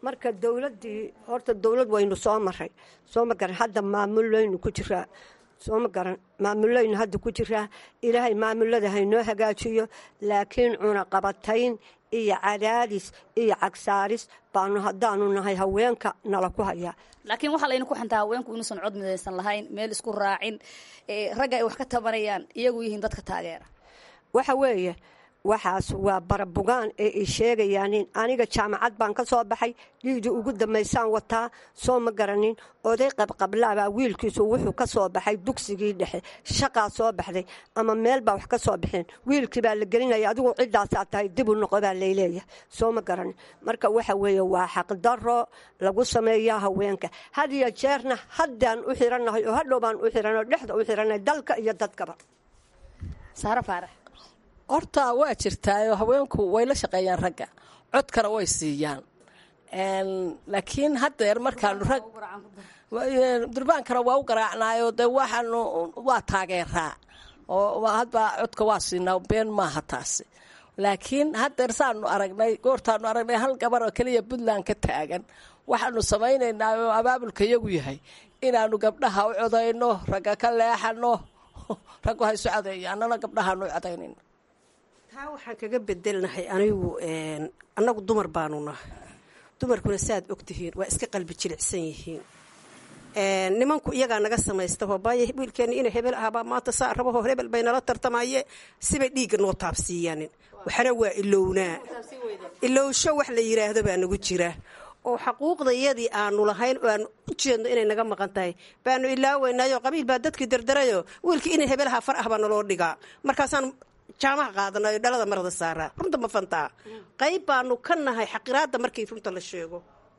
marka dowladdii horta dowlad waynu soo maray soo ma garan hadda maamullaynu ku jiraa soo ma garan maamullaynu hadda ku jiraa ilaahay maamulada haynoo hagaajiyo laakiin cunaqabatayn iyo cadaadis iyo cagsaaris baanu haddaanu nahay haweenka nala ku hayaa laakiin waxaa layna ku xantaa haweenku inuusan cod midaysan lahayn meel isku raacin ragga ay wax ka tabanayaan iyagu yihiin dadka taageera waxa weeye waxaas waa barabugaan ee ay sheegayaanin aniga jaamacad baan ka soo baxay dhiigdii ugu dambaysaan wataa soo ma garanin oday qabqablaabaa wiilkiisu wuxuu ka soo baxay dugsigii dhexe shaqaa soo baxday ama meel baa wax ka soo baxeen wiilkii baa la gelinaya adigu ciddaasaa tahay dib u noqo baa layleeyahay soo ma garanin marka waxa weeye waa xaqdaro lagu sameeyaa haweenka had iyo jeerna haddaan u xirannahay oo hadhow baan u xiranay oo dhexda u xirannahay dalka iyo dadkaba saare faarax horta waa jirtaayoo haweenku way la shaqeeyaan ragga codkana way siiyaan laakiin haddeer markaanu rag durbaankana waa u garaacnaayo dee waxaanu waa taageeraa oo hadba codka waa siinaa been maaha taasi laakiin haddeer saanu aragnay goortaanu aragnay hal gabar oo keliya puntland ka taagan waxaanu samaynaynaa oo abaabulka iyagu yahay inaanu gabdhaha u codayno ragga ka leexano raggu haysu codeeya annana gabdhahaanu u codaynayno taa waxaan kaga bedelnahay anigu annagu dumar baanu nahay dumarkuna saaad ogtihiin waa iska qalbi jilicsan yihiin nimanku iyagaa naga samaysta hoobaaye wiilkeena ina hebel ahbaa maanta saa rabaho hebel bay nala tartamaye sibay dhiigga noo taabsiiyaanin waxna waa ilownaa ilowsho wax la yiraahdo baa nagu jira oo xaquuqdayadii aanu lahayn oo aanu u jeedno inay naga maqan tahay baanu ilaaweynaayo qabiil baa dadkii dardarayo wiilkii ina hebelaha far ah baa naloo dhigaa markaasaan jaamaha qaadanayo dhalada marada saaraa runta ma fantaa qayb baanu ka nahay xaqiraadda markii runta la sheego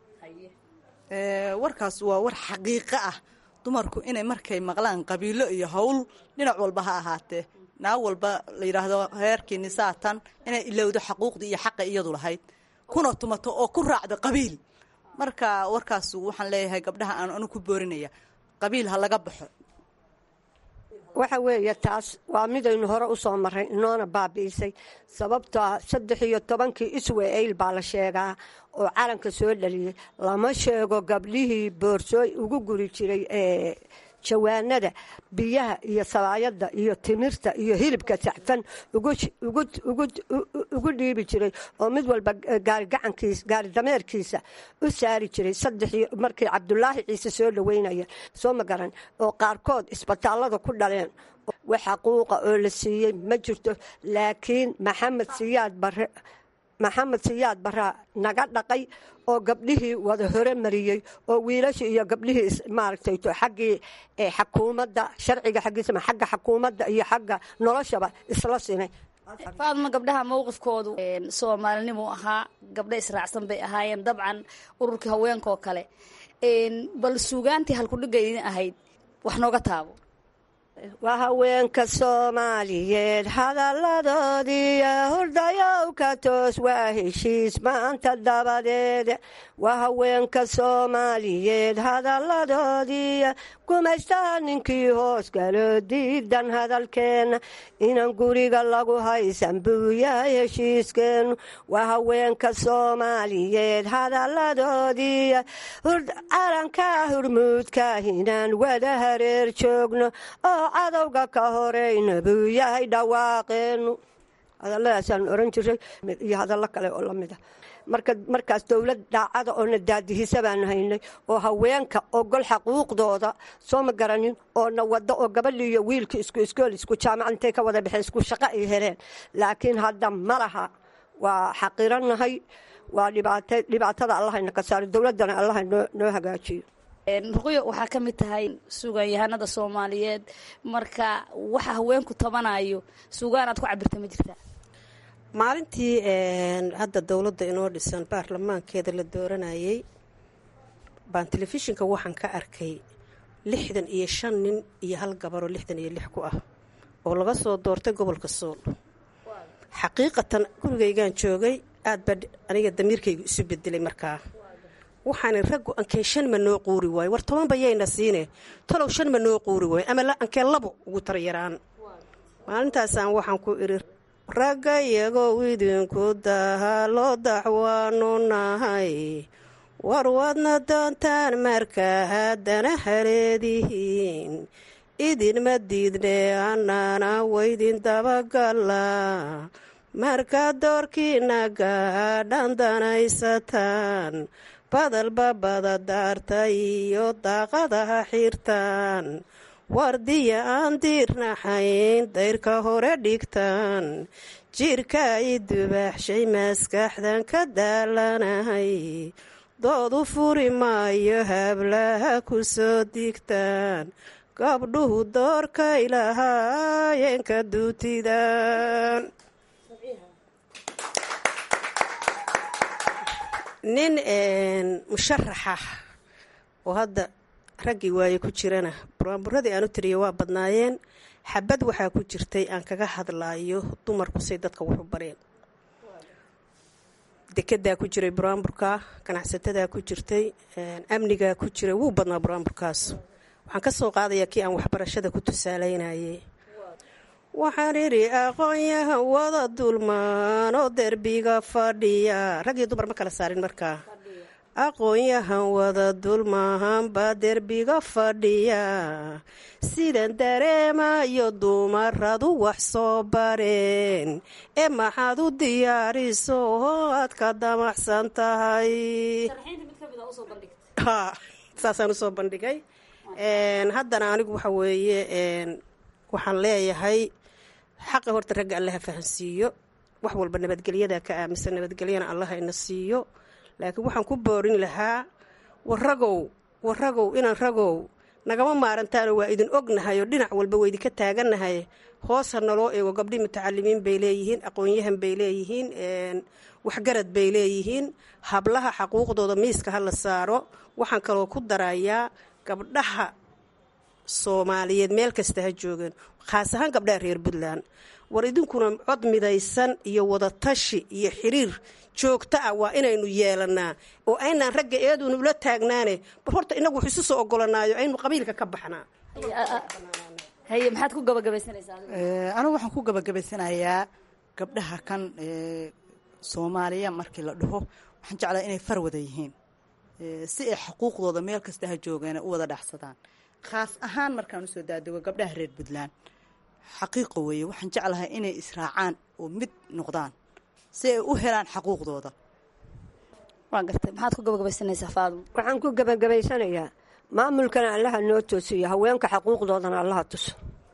warkaas waa war xaqiiqo ah dumarku inay markay maqlaan qabiilo iyo howl dhinac walba ha ahaatee naag walba la yidhaahdo heerkiini saatan inay ilowdo xaquuqdii iyo xaqa iyadu lahayd kuna tumato oo ku raacdo qabiil marka warkaas waxaan leeyahay gabdhaha aan anu ku boorinaya qabiil ha laga baxo waxa weeye taas waa midaynu hore u soo maray inoona baabi'isay sababtoo ah saddex iyo tobankii iswa-eyl baa la sheegaa oo calanka soo dhaliyey lama sheego gabdhihii boorsooy ugu guri jiray ee jawaanada biyaha iyo sabaayadda iyo timirta iyo hilibka saxfan ugu dhiibi jiray oo mid walba gaari dameerkiisa u saari jiray saddexii markii cabdulaahi ciise soo dhaweynaya soo ma garan oo qaarkood isbitaallada ku dhaleen wax xaquuqa oo la siiyey ma jirto laakiin maxamed siyaad bare maxamed siyaad baraa naga dhaqay oo gabdhihii wada hore mariyey oo wiilashii iyo gabdhihii maaragtay xaggii xakuumadda sharciga xaggiisama xagga xakuumadda iyo xagga noloshaba isla simay faadma gabdhaha mowqifkoodu soomaalinimuu ahaa gabdha israacsan bay ahaayeen dabcan ururkii haweenkaoo kale bal suugaantii halkudhigga idin ahayd wax nooga taabo waa haweenka soomaaliyeed hadalladoodiiyo hurdayow ka toos waa heshiis maanta dabadeed waa haweenka soomaaliyeed hadalladoodiiyo gumaystaa ninkii hoos galo diidan hadalkeenna inan guriga lagu haysan buu yahay heshiiskeennu waa haweenka soomaaliyeed hadalladoodiiyo calanka hurmuudka inaan wada hareer joogno oo cadowga ka horeyna buu yahay dhawaaqeennu hadalladaasaan oran jiray iyo hadallo kale oo lamid ah markaas dowlad daacada oona daadihisa baanu haynay oo haweenka ogol xaquuqdooda soo ma garanin oo na wado oo gabadhii iyo wiilkii isku iskool isku jaamac intay ka wada baxeen isku shaqo ay heleen laakiin hadda ma laha waa xaqiranahay waa dhibaatada allahayna ka saaro dowladdana allaha noo hagaajiyo ruqyo waxaa ka mid tahay suugaanyahanada soomaaliyeed marka waxa haweenku tabanayo suugaan aad ku cabirta ma jirtaa maalintii hadda dowladda inoo dhisan baarlamaankeeda la dooranayay baan telefishinka waxaan ka arkay lixdan iyo shan nin iyo hal gabaroo lixdan iyo lix ku ah oo laga soo doortay gobolka sool xaqiiqatan gurigaygaan joogay aad baa aniga damiirkaygu isu bedelay markaa waxaana raggu ankeen shan ma noo quuri waayo war toban bayayna siine talow shan ma noo quuri waayo ama ankeen labo ugu taryaraan maalintaasaan waxaan ku idhi ragga iyagoo idinku daha loo daxwaanu nahay war wadna doontaan markaa haddana haleedihiin idinma diidne annana waydin dabagalla markaad doorkiina gaadhan danaysataan badalba badadaarta iyo daaqadaha xirtaan wardiya aan diirnaxayn dayrka hore dhigtaan jirka i dubaaxshay maskaxdan ka daalanahay doodu furi maayo hablaha ku soo digtaan gabdhuhu doorkay lahaayeenka duutidan nin musharaxa oo hadda raggii waaye ku jirana buraanburadii aan u tiriya waa badnaayeen xabad waxaa ku jirtay aan kaga hadlaayo dumarku say dadka waxu bareen dekedaa ku jiray buraanburka ganacsatadaa ku jirtay amnigaa ku jiray wuu badnaa buraanburkaas waxaan ka soo qaadayaa kii aan waxbarashada ku tusaalaynayay waxaan idhi aqoonyahan wada dulmaanoo derbiga fadhiya rag iyo dumar ma kala saarin markaa aqoonyahan wada dulmahanbaa derbiga fadhiya sidan dareemayo dumaradu wax soo bareen ee maxaad u diyaariso oo aad ka damacsan tahay saasaan usoo bandhigay haddana anigu waxa weeye waxaan leeyahay xaqa horta ragga allaha fahansiiyo wax walba nabadgelyada ka aaminsan nabadgelyana allaha ina siiyo laakiin waxaan ku boorin lahaa waragow waragow inaan ragow nagama maarantaano waa idin ognahay oo dhinac walba waydinka taagannahay hoos ha naloo eego gabdhii mutacalimiin bay leeyihiin aqoon-yahan bay leeyihiin waxgarad bay leeyihiin hablaha xaquuqdooda miiska ha la saaro waxaan kaloo ku darayaa gabdhaha soomaaliyeed meel kasta ha joogeen khaas ahaan gabdhaha reer puntland war idinkuna cod midaysan iyo wadatashi iyo xiriir joogto ah waa inaynu yeelanaa oo aynaan ragga eedunu ula taagnaane bar horta inagu wax isu soo ogolanaayo aynu qabiilka ka baxnaa haye maxaad ku gabagabaysanaysaa anigu waxaan ku gabagabaysanayaa gabdhaha kan soomaaliya markii la dhaho waxaan jeclaa inay far wada yihiin si ay xuquuqdooda meel kasta ha joogeena u wada dhacsadaan khaas ahaan markaan usoo daadego gabdhaha reer puntland xaqiiqo weeye waxaan jeclahay inay israacaan oo mid noqdaan si ay u helaan xaquuqdooda waa gartay maxaad ku gabagabaysanaysaa faadum waxaan ku gabagabaysanayaa maamulkana allaha noo toosiyo haweenka xaquuqdoodana allaha tuso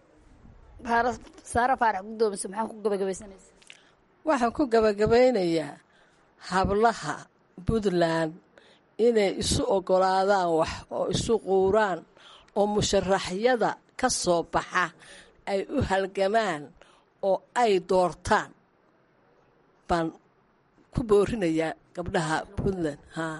saara faarax gudoomise maxaa ku gabagabaysanaysaa waxaan ku gabagabaynayaa hablaha puntland inay isu ogolaadaan wax oo isu quuraan oo musharaxyada ka soo baxa ay u halgamaan oo ay doortaan baan ku boorinayaa gabdhaha puntland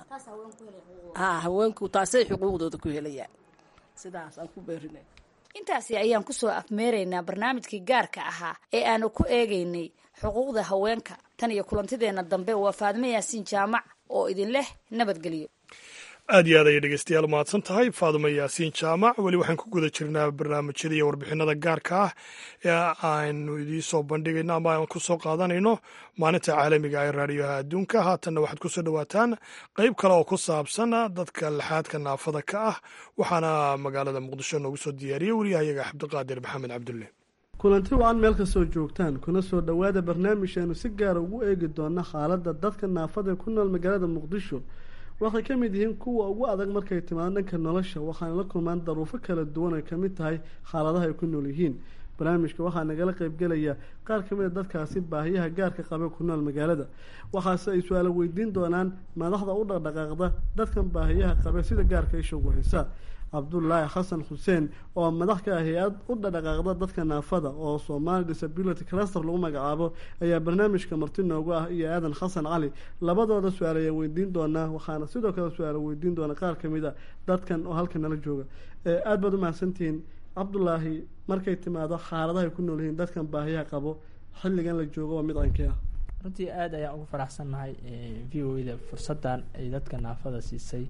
ha haweenku taasay xuquuqdooda ku helayaan sidaasaan ku boorinaya intaasi ayaan ku soo afmeeraynaa barnaamijkii gaarka ahaa ee aanu ku eegaynay xuquuqda haweenka tan iyo kulantideenna dambe waa faadmo yaasiin jaamac oo idin leh nabadgelyo aad iyo aad ayay dhegeystayaal mahadsan tahay faadumo yaasiin jaamac weli waxaan ku guda jirnaa barnaamijyada iyo warbixinada gaarka ah ee aynu idiin soo bandhigayno ama aan ku soo qaadanayno maalinta caalamiga ee raadiyoha adduunka haatanna waxaad ku soo dhowaataan qeyb kale oo ku saabsan dadka laxaadka naafada ka ah waxaana magaalada muqdisho noogu soo diyaariyey wariyahayaga cabdiqaadir maxamed cabdulle kulanti wacan meel kastoo joogtaan kuna soo dhowaada barnaamijkeenu si gaara ugu eegi doona xaaladda dadka naafada ee ku nool magaalada muqdisho waxay ka mid yihiin kuwa ugu adag markay timaado dhanka nolosha waxaana la kulmaan daruufo kala duwan ay kamid tahay xaaladaha ay ku nool yihiin barnaamijka waxaa nagala qeybgelaya qaar kamid a dadkaasi baahiyaha gaarka qabe ku nool magaalada waxaase ay su-aalo weydiin doonaan madaxda u dhaqdhaqaaqda dadkan baahiyaha qabe sida gaarka isha ugu haysa cabdulaahi xasan xuseen oo madax ka ah hay-ad u dhadhaqaaqda dadka naafada oo somali disability cluster lagu magacaabo ayaa barnaamijka marti noogu ah iyo aadan xasan cali labadooda su-aal ayaa weydiin doonaa waxaana sidoo kale su-aal weydiin doona qaar kamid a dadkan oo halkan nala jooga aada baad umahadsantihiin cabdulaahi markay timaado xaaladahay ku nool yihiin dadkan baahiyaha qabo xilligan la joogo waa mid cankii ah runtii aada ayaan ugu faraxsannahay v o da fursaddan ay dadka naafada siisay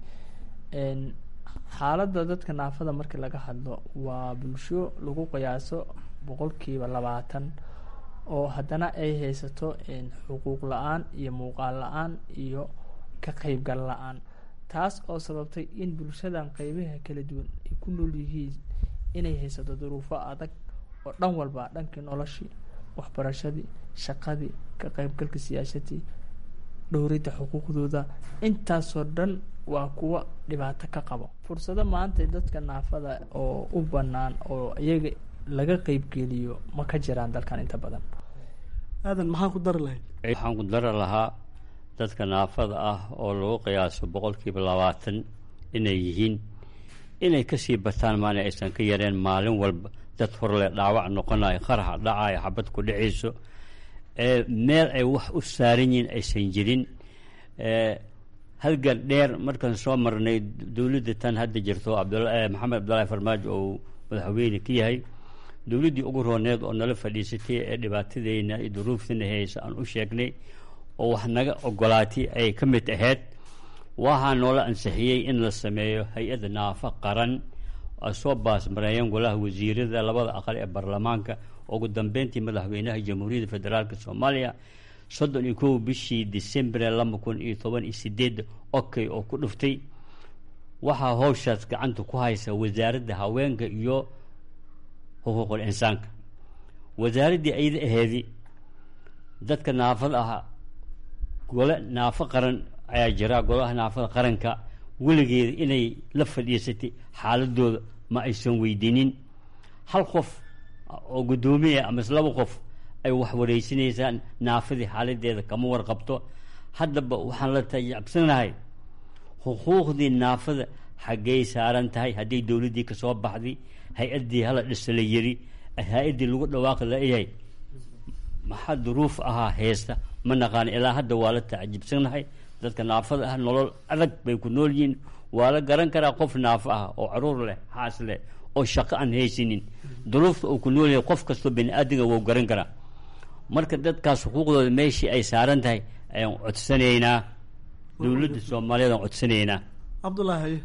xaaladda dadka naafada markii laga hadlo waa bulsho lagu qiyaaso boqolkiiba labaatan oo haddana ay haysato xuquuq la-aan iyo muuqaal la-aan iyo ka qeybgal la-aan taas oo sababtay in bulshadan qeybaha kala duwan ay ku nool yihiin inay haysato duruufo adag oo dhan walba dhankii noloshii waxbarashadii shaqadii ka qeybgalka siyaasadii dhowridda xuquuqdooda intaasoo dhan waa kuwa dhibaato ka qabo fursado maanta dadka naafada oo u banaan oo iyaga laga qeybgeliyo ma ka jiraan dalkan inta badan aadan maxaan ku dari lahayd waxaan ku dari lahaa dadka naafada ah oo lagu qiyaaso boqolkiiba labaatan inay yihiin inay kasii bataan maana aysan ka yareen maalin walba dad horle dhaawac noqonayo qaraxa dhacayo xabad ku dhacayso meel ay wax u saaran yihiin aysan jirin halgan dheer markaan soo marnay dowladda tan hadda jirto maxamed cabdullaahi farmaajo oo madaxweyne ka yahay dowladdii ugu rooneed oo nala fadhiisatay ee dhibaatadeyna iyo duruuftana haysa aan u sheegnay oo wax naga ogolaatay ay ka mid ahayd waxaa noola ansixiyey in la sameeyo hay-adda naafa qaran ay soo baasmareeyeen golaha wasiirada labada aqal ee baarlamaanka ugu dambeyntii madaxweynaha jamhuuriyadda federaalk soomaaliya soddon iyo kow bishii decembre laba kun iyo toban iyo sideedda okay oo ku dhuftay waxaa howshaas gacanta ku haysa wasaaradda haweenka iyo xuquuqul insaanka wasaaraddii ayada aheedi dadka naafada ah gole naafo qaran ayaa jira golaha naafada qaranka weligeeda inay la fadhiisatay xaaladooda ma aysan weydiinin hal qof oo guddoomiya amase laba qof ay wax wareysanaysaan naafadii xaaladeeda kama warqabto haddaba waxaan la tayacabsanahay xuquuqdii naafada xaggey saaran tahay hadday dowladdii kasoo baxday hay-addii hala dhisa la yiri hay-addii lagu dhawaaqi layahay maxaa duruuf ahaa heesta ma naqaan ilaa hadda waa la tacajibsanahay dadka naafada ah nolol adag bay ku nool yihiin waa la garan karaa qof naafo ah oo caruur leh xaas leh oo shaqo aan haysanin duruufta uu ku nool yahay qof kastoo bani aadamga wou garan karaa marka dadkaas xuquuqdooda meeshii ay saaran tahay ayaan codsanaynaa dowladda soomaaliyeed aan codsanaynaa cabdullaahi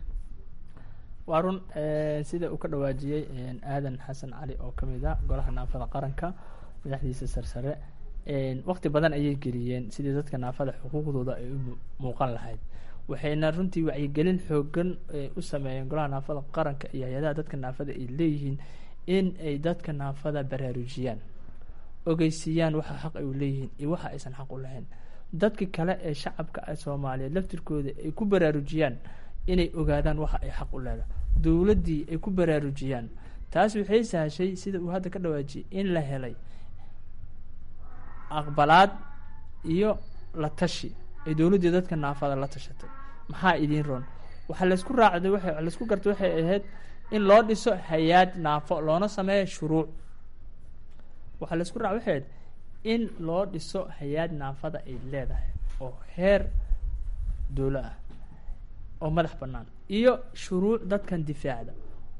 waa run sida uu ka dhawaajiyey aadan xasan cali oo ka mid a golaha naafada qaranka madaxdiisa sarsare waqti badan ayay geliyeen sidii dadka naafada xuquuqdooda ay u muuqan lahayd waxayna runtii wacyigelin xoogan u sameeyeen golaha naafada qaranka iyo hay-adaha dadka naafada ay leeyihiin in ay dadka naafada baraarujiyaan ogeysiiyaan waxa xaq ay u leeyihiin iyo waxa aysan xaq u lahayn dadka kale ee shacabka soomaaliyeed laftirkooda ay ku baraarujiyaan inay ogaadaan waxa ay xaq u leedahay dowladdii ay ku baraarujiyaan taas waxay sahashay sida uu hadda ka dhawaajiyay in la helay aqbalaad iyo la tashi ay dowladdii dadka naafada la tashatay maxaa idiin roon waxaa laysku raacday wa laysku gartay waxay ahayd in loo dhiso hay-aad naafo loona sameeyo shuruuc waxaa laysku raac waxay ahayd in loo dhiso hay-aad naafada ay leedahay oo heer dowlo ah oo madax bannaan iyo shuruuc dadkan difaacda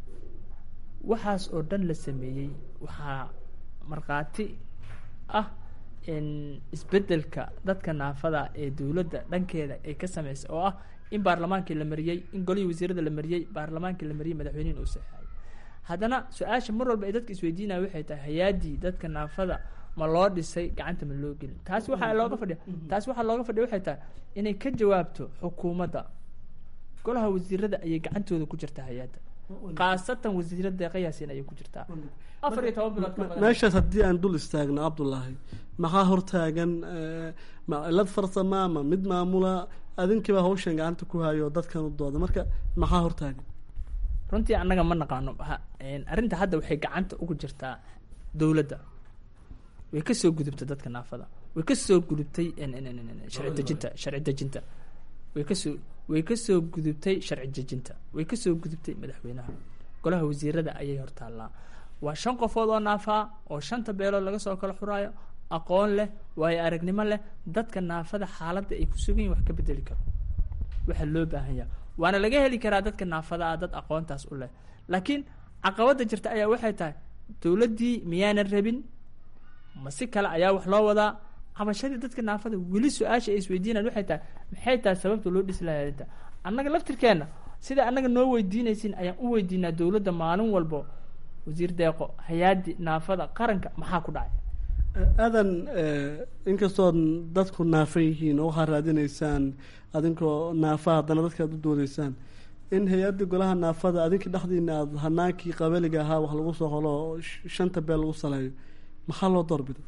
waxaas oo dhan la sameeyey waxaa markhaati ah isbedelka dadka naafada ee dowladda dhankeeda ay ka sameysay oo ah in baarlamaankii la mariyey in golihii wasiirada la mariyey baarlamaankii la mariyey madaxweynihin uu saxeexay haddana su-aasha mar walba ay dadka isweydiinaya waxay tahay hay-aadii dadka naafada ma loo dhisay gacanta ma loo gelin taas waxaa looga fadhiya taas waxaa looga fadhiya waxay tahay inay ka jawaabto xukuumadda golaha wasiirada ayay gacantooda ku jirtaa hay-adda khaasatan wasiirada deeqayaasin ayay ku jirtaa afar iyo toban bilood ka badan meeshaas haddii aan dul istaagno cabdullaahi maxaa hortaagan ma cilad farsama ma mid maamula adinkiiba hawshan gacanta ku hayo dadkan u dooda marka maxaa hortaagan runtii annaga ma naqaano arrinta hadda waxay gacanta ugu jirtaa dowladda way kasoo gudubtay dadka naafada way kasoo gudubtay sharci dejinta sharci dejinta way kasoo way kasoo gudubtay sharci dejinta way kasoo gudubtay madaxweynaha golaha wasiirada ayay hortaallaa waa shan qofood oo naafaa oo shanta beelood laga soo kala xuraayo aqoon leh waayo aragnimo leh dadka naafada xaaladda ay ku sugan yihin wax ka bedeli karo waxaa loo baahan yaha waana laga heli karaa dadka naafada ah dad aqoontaas u leh laakiin caqabada jirta ayaa waxay tahay dowladdii miyaanan rabin ma si kale ayaa wax loo wadaa cabashadii dadka naafada weli su-aasha ay isweydiinaan waxay tahay maxay tahay sababta loo dhisi lahaa arrinta annaga laftirkeenna sida annaga noo weydiinaysin ayaan u weydiinaa dowladda maalin walbo wasiir deeqo hay-aadi naafada qaranka maxaa ku dhacay aadan inkastood dadku naafan yihiin oo waxaad raadinaysaan adinkoo naafa haddana dadka aad u doodeysaan in hay-adda golaha naafada adinka dhexdiina aad hanaankii qabaliga ahaa wax lagu soo holo oo shanta beel lagu saleeyo maxaa loo doorbiday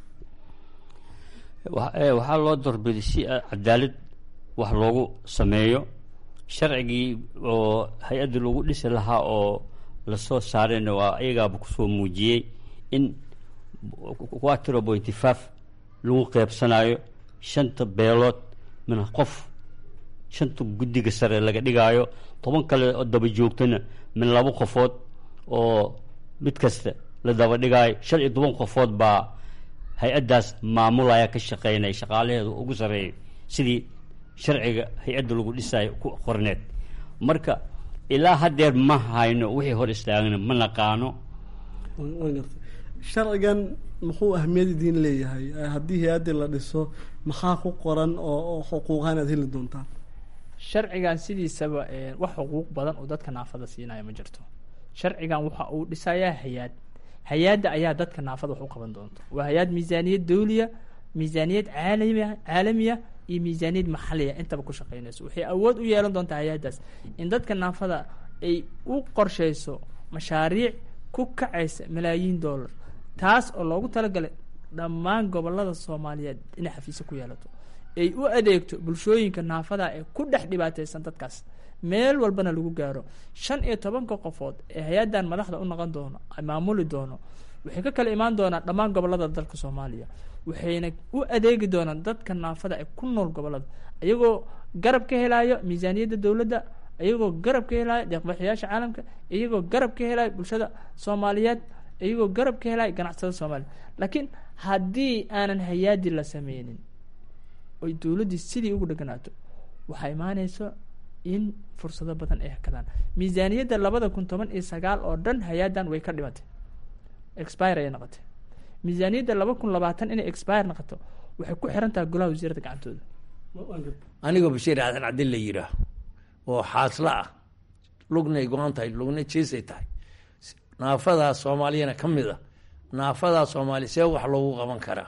waxaa loo doorbiday si cadaalad wax loogu sameeyo sharcigii oo hay-adda lagu dhisi lahaa oo lasoo saarayna waa ayagaaba kusoo muujiyey in quatro pointy five lagu qeybsanayo shanta beelood min qof shanta guddiga sare laga dhigaayo toban kale oo daba joogtana min laba qofood oo mid kasta la daba dhigaayo shan iyo toban qofood baa hay-addaas maamulaya ka shaqeynaya shaqaalaheedu ugu sareeyo sidii sharciga hay-adda lagu dhisayo ku qorneed marka ilaa haddeer ma hayno wixii hor istaagna ma naqaano sharcigan muxuu ahmiyad idiin leeyahay haddii hay-addii la dhiso maxaa ku qoran oo xuquuqahan aad heli doontaan sharcigan sidiisaba wax xuquuq badan oo dadka naafada siinaya ma jirto sharcigan waxa uu dhisayaa hay-aad hay-adda ayaa dadka naafada wax u qaban doonta waa hay-ad miisaaniyad dawliya miisaaniyad caalami caalamiya iyo miisaaniyad maxaliya intaba ku shaqeynayso waxay awood u yeelan doontaa hay-addaas in dadka naafada ay u qorsheyso mashaariic ku kacaysa malaayiin dollar taas oo loogu talagalay dhammaan gobolada soomaaliyeed inay xafiisyo ku yeelato ay u adeegto bulshooyinka naafada ee ku dhex dhibaateysan dadkaas meel walbana lagu gaaro shan iyo tobanka qofood ee hay-addan madaxda u noqon doono maamuli doono waxay ka kala imaan doonaan dhammaan gobolada dalka soomaaliya waxayna u adeegi doonaan dadka naafada ee ku nool gobolada iyagoo garab ka helayo miisaaniyadda dowladda iyagoo garab ka helayo deeqbaxyaasha caalamka iyagoo garab ka helayo bulshada soomaaliyeed iyagoo garab ka helayo ganacsatada soomaaliya laakiin haddii aanan hay-aadi la sameynin oy dowladdii sidii ugu dheganaato waxaa imaaneyso in fursado badan ay hakadaan miisaaniyadda labada kun toban iyo sagaal oo dhan hay-addan way ka dhimatay expire ayay noqotay miisaaniyadda laba kun labaatan inay expire noqoto waxay ku xiran tahay golaha wasiirada gacantooda anigoo bashiir aadan cadin la yihaah oo xaasla ah lugnay go-an tahay lugna jiisay tahay naafadaa soomaaliyana ka mid a naafadaa soomaaliya see wax loogu qaban karaa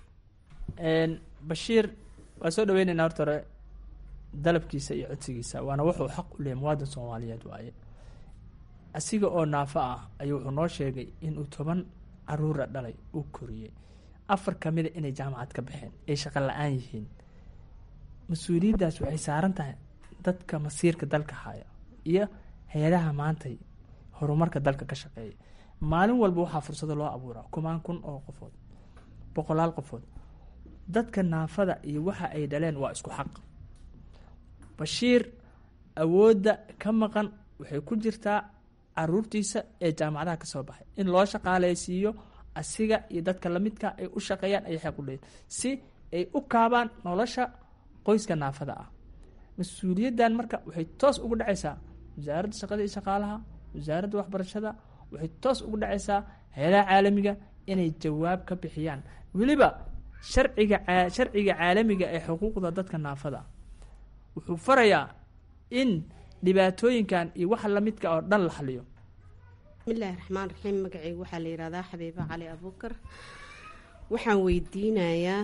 bashiir waa soo dhaweyneynaa horta hore dalabkiisa iyo codsigiisa waana wuxuu xaq u leeyahy muwaadin soomaaliyeed waaye asiga oo naafo ah ayuu wuxuu noo sheegay inuu toban caruura dhalay uu koriyey afar kamida inay jaamacad ka baxeen ay shaqo la-aan yihiin mas-uuliyaddaas waxay saaran tahay dadka masiirka dalka haya iyo hay-adaha maantay horumarka dalka ka shaqeeya maalin walba waxaa fursado loo abuuraa kumaan kun oo qofood boqolaal qofood dadka naafada iyo waxa ay dhaleen waa isku xaq bashiir awoodda ka maqan waxay ku jirtaa caruurtiisa ee jaamacadaha ka soo baxay in loo shaqaaleysiiyo asiga iyo dadka lamidka ay u shaqeeyaan ay xeeq u leeyiin si ay u kaabaan nolosha qoyska naafada ah mas-uuliyaddan marka waxay toos ugu dhacaysaa wasaaradda shaqada iyo shaqaalaha wasaaradda waxbarashada waxay toos ugu dhacaysaa hay-adaha caalamiga inay jawaab ka bixiyaan weliba sharciga sharciga caalamiga ee xuquuqda dadka naafada wuxuu farayaa in dhibaatooyinkan iyo waxa lamidka oo dhan la xaliyo bismillaahi raxmaan raxiim magacayga waxaa la yihahdaa xabiibo cali abuukar waxaan weydiinayaa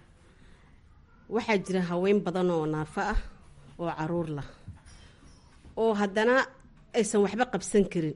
waxaa jira haween badan oo naafo ah oo caruur lah oo haddana aysan waxba qabsan karin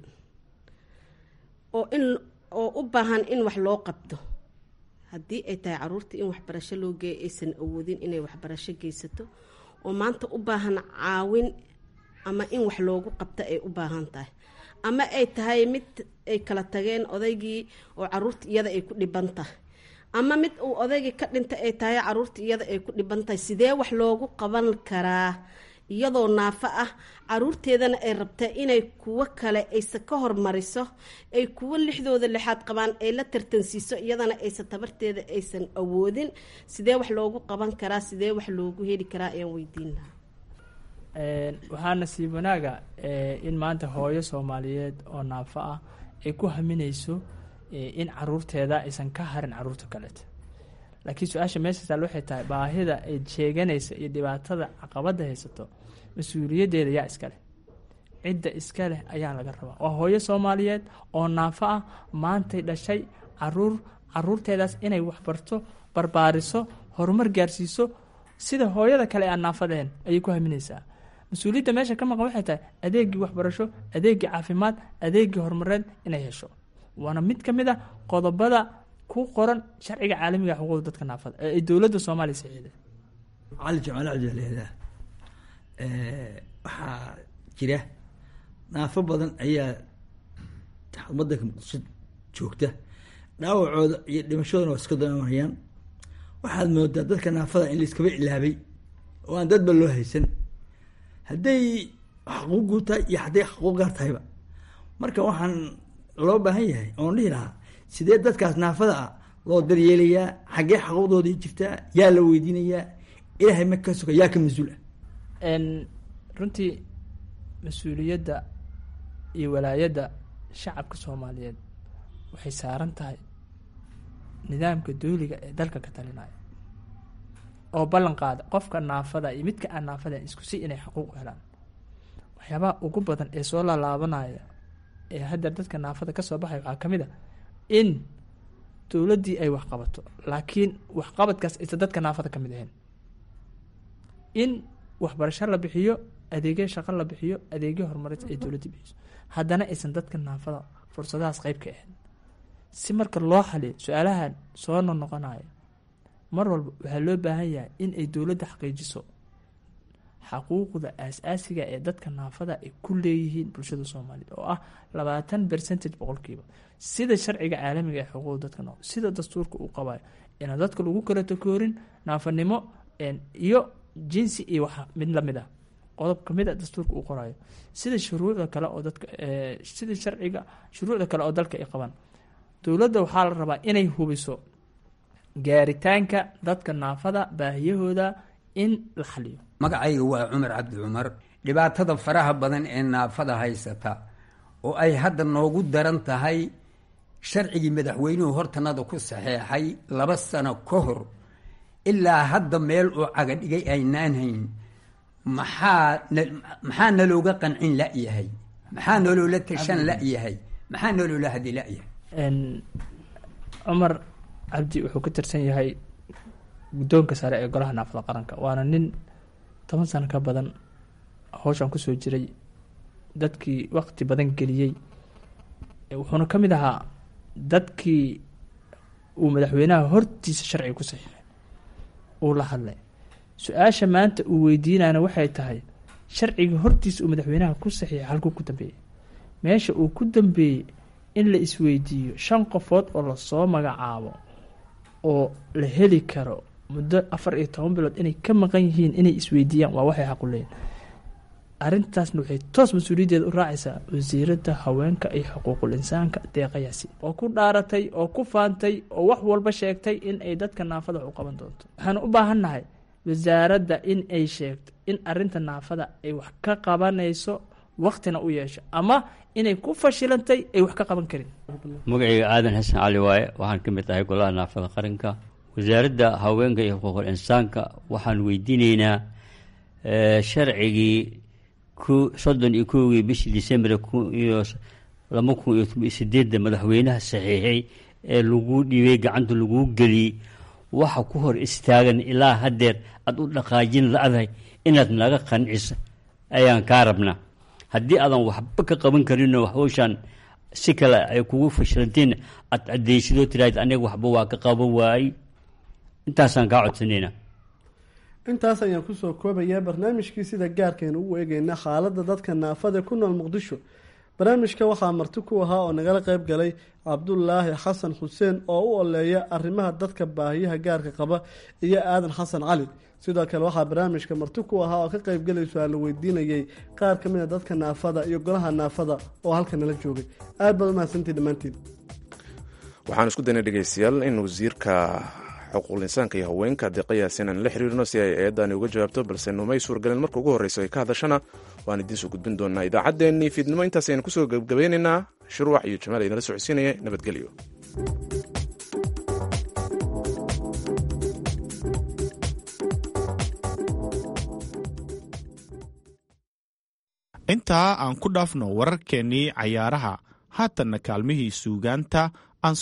oo in oo u baahan in wax loo qabto haddii ay tahay caruurta in waxbarasho loo geeyo aysan awoodin inay waxbarasho geysato oo maanta u baahan caawin ama in wax loogu qabto ay u baahan tahay ama ay tahay mid ay kala tageen odaygii oo caruurta iyada ay ku dhiban tahay ama mid uu odaygii ka dhintay ay tahay caruurta iyada ay ku dhiban tahay sidee wax loogu qaban karaa iyadoo naafo ah caruurteedana ay rabtaa inay kuwo kale aysa ka hormariso ay kuwo lixdooda lixaad qabaan ay la tartansiiso iyadana aysan tabarteeda aysan awoodin sidee wax loogu qaban karaa sidee wax loogu heli karaa ayaan weydiin lahaa waxaa nasiib wanaaga in maanta hooyo soomaaliyeed oo naafo ah ay ku haminayso in caruurteeda aysan ka harin caruurta kaleeta laakiin su-aasha meesha taal waxay tahay baahida ay sheeganaysa iyo dhibaatada caqabada haysato mas-uuliyaddeeda yaa iska leh cidda iska leh ayaa laga rabaa waa hooyo soomaaliyeed oo naafo ah maantay dhashay caruur caruurteedaas inay waxbarto barbaariso horumar gaarsiiso sida hooyada kale aan naafadeen ayay ku haminaysaa mas-uuliyadda meesha ka maqan waxay tahay adeegii waxbarasho adeegii caafimaad adeegii horumareed inay hesho waana mid ka mid a qodobada ku qoran sharciga caalamiga xuquuqda dadka naafada ee ay dowladda soomaaliya saxiixday cali jamaal cabdilehdaa waxaa jira naafo badan ayaa wadanka muqdisho joogta dhaawacooda iyo dhimashadoona waa iska doonamayaan waxaad moodaa dadka naafada in laiskaba ilaabay oo aan dadba loo haysan hadday xaquuquu tahay iyo hadday xaquuq gaar tahayba marka waxaan loo baahan yahay oon dhihi lahaa sidee dadkaas naafada ah loo daryeelayaa xaggee xaquuqdoodii jirtaa yaa la weydiinayaa ilaahay ma ka suga yaa ka mas-uul ah runtii mas-uuliyadda iyo walaayadda shacabka soomaaliyeed waxay saaran tahay nidaamka dowliga ee dalka ka talinaya oo ballan qaada qofka naafada iyo midka aan naafada isku si inay xaquuq u helaan waxyaabaha ugu badan ee soo laalaabanaya ee hadda dadka naafada kasoo baxaya waxaa ka mid a in dowladdii ay waxqabato laakiin waxqabadkaas aysan dadka naafada ka mid ahayn in waxbarasho la bixiyo adeegyo shaqo la bixiyo adeegyo horumareed ay dowladda bixiso haddana aysan dadka naafada fursadahaas qeyb ka ahayn si marka loo xaliyo su-aalahan soo noqnoqonaya mar walba waxaa loo baahan yahay in ay dowladda xaqiijiso xaquuqda aas-aasiga ee dadka naafada ay ku leeyihiin bulshada soomaaliyeed oo ah labaatan percentage boqolkiiba sida sharciga caalamiga ee xuquuqda dadka naaf sida dastuurka uu qabayo inaan dadka lagu kala takoorin naafanimo iyo jinsi iyo wax mid lamid ah qodob kamid a dastuurka uu qorayo sida shuruucda kale oo dadka sida sharciga shuruucda kale oo dalka ay qabaan dowladda waxaa la rabaa inay hubiso gaaritaanka dadka naafada baahiyahooda in la xaliyo magacayga waa cumar cabdi cumar dhibaatada faraha badan ee naafada haysata oo ay hadda noogu daran tahay sharcigii madaxweynuhu hortanada ku saxeexay laba sano ka hor ilaa hadda meel uu cagadhigay aynaan hayn maxaa maxaa nalooga qancin la-yahay maxaa naloola tashan la-yahay maxaa naloola hadi la-yahay cumar cabdi wuxuu ka tirsan yahay guddoonka sare ee golaha naafada qaranka waana nin toban sano ka badan howshan kusoo jiray dadkii waqti badan geliyey wuxuuna ka mid ahaa dadkii uu madaxweynaha hortiisa sharciga ku saxiixay uu la hadlay su-aasha maanta uu weydiinayna waxay tahay sharciga hortiisa uu madaxweynaha ku saxiixay halkuu ku dambeeyey meesha uu ku dambeeyey in la isweydiiyo shan qofood oo lasoo magacaabo oo la heli karo muddo afar iyo toban bilood inay ka maqan yihiin inay isweydiiyaan waa waxay xaqu leeyihin arrintaasna waxay toos mas-uuliyaddeeda u raacaysaa wasiiradda haweenka iyo xuquuqul insaanka deeqa yaasiin oo ku dhaaratay oo ku faantay oo wax walba sheegtay in ay dadka naafada wax u qaban doonto waxaan u baahannahay wasaaradda in ay sheegto in arrinta naafada ay wax ka qabanayso waktina u yeesho ama inay ku fashilantay ay wax ka qaban karin magacayga aadan xasan cali waaye waxaan ka mid ahay golaha naafada qaranka wasaaradda haweenka iyo xuquuqul insaanka waxaan weydiinaynaa sharcigii ku soddon iyo kowgii bishii december kun iyo laba kun iyo toban iyo sideedda madaxweynaha saxiixay ee lagu dhibay gacanta laguu geliyey waxa ku hor istaagan ilaa haddeer aada u dhaqaajin la-dahay inaad naga qancisa ayaan kaa rabnaa haddii aadan waxba ka qaban karinoo hawshaan si kale ay kugu fashilanteen aad cadeysidoo tiraahd aniga waxba waa ka qaban waayey intaasaan kaa codsanayna intaas ayaan kusoo koobayaa barnaamijkii sida gaarkaynu ugu eegeyna xaaladda dadka naafada ku nool muqdisho barnaamijka waxaa marti ku ahaa oo nagala qeyb galay cabdulaahi xasan xuseen oo u oleeya arrimaha dadka baahiyaha gaarka qaba iyo aadan xasan cali sidoo kale waxaa barnaamijka marti ku ahaa oo ka qeybgalayso aa la weydiinayay qaar ka mid a dadka naafada iyo golaha naafada oo halka nala joogay aad baad umahadsantii dhammaantiin waxaan isku daynay dhegeystayaal in wasiirka xuquuqul insaanka iyo haweenka deeqayaasi inaan la xiriirno si ay eedaani uga jawaabto balse numay suurgalin marka ugu horreyso ay ka hadashana waan idiin soo gudbin doonaa idaacaddeenii fiidnimo intaas ayaan kusoo gebgabaynaynaa shuruuc iyo jamaal idinla socodsiinaya nabadgelyo intaa aan ku dhaafno wararkeennii cayaaraha haatanna kaalmihii suugaanta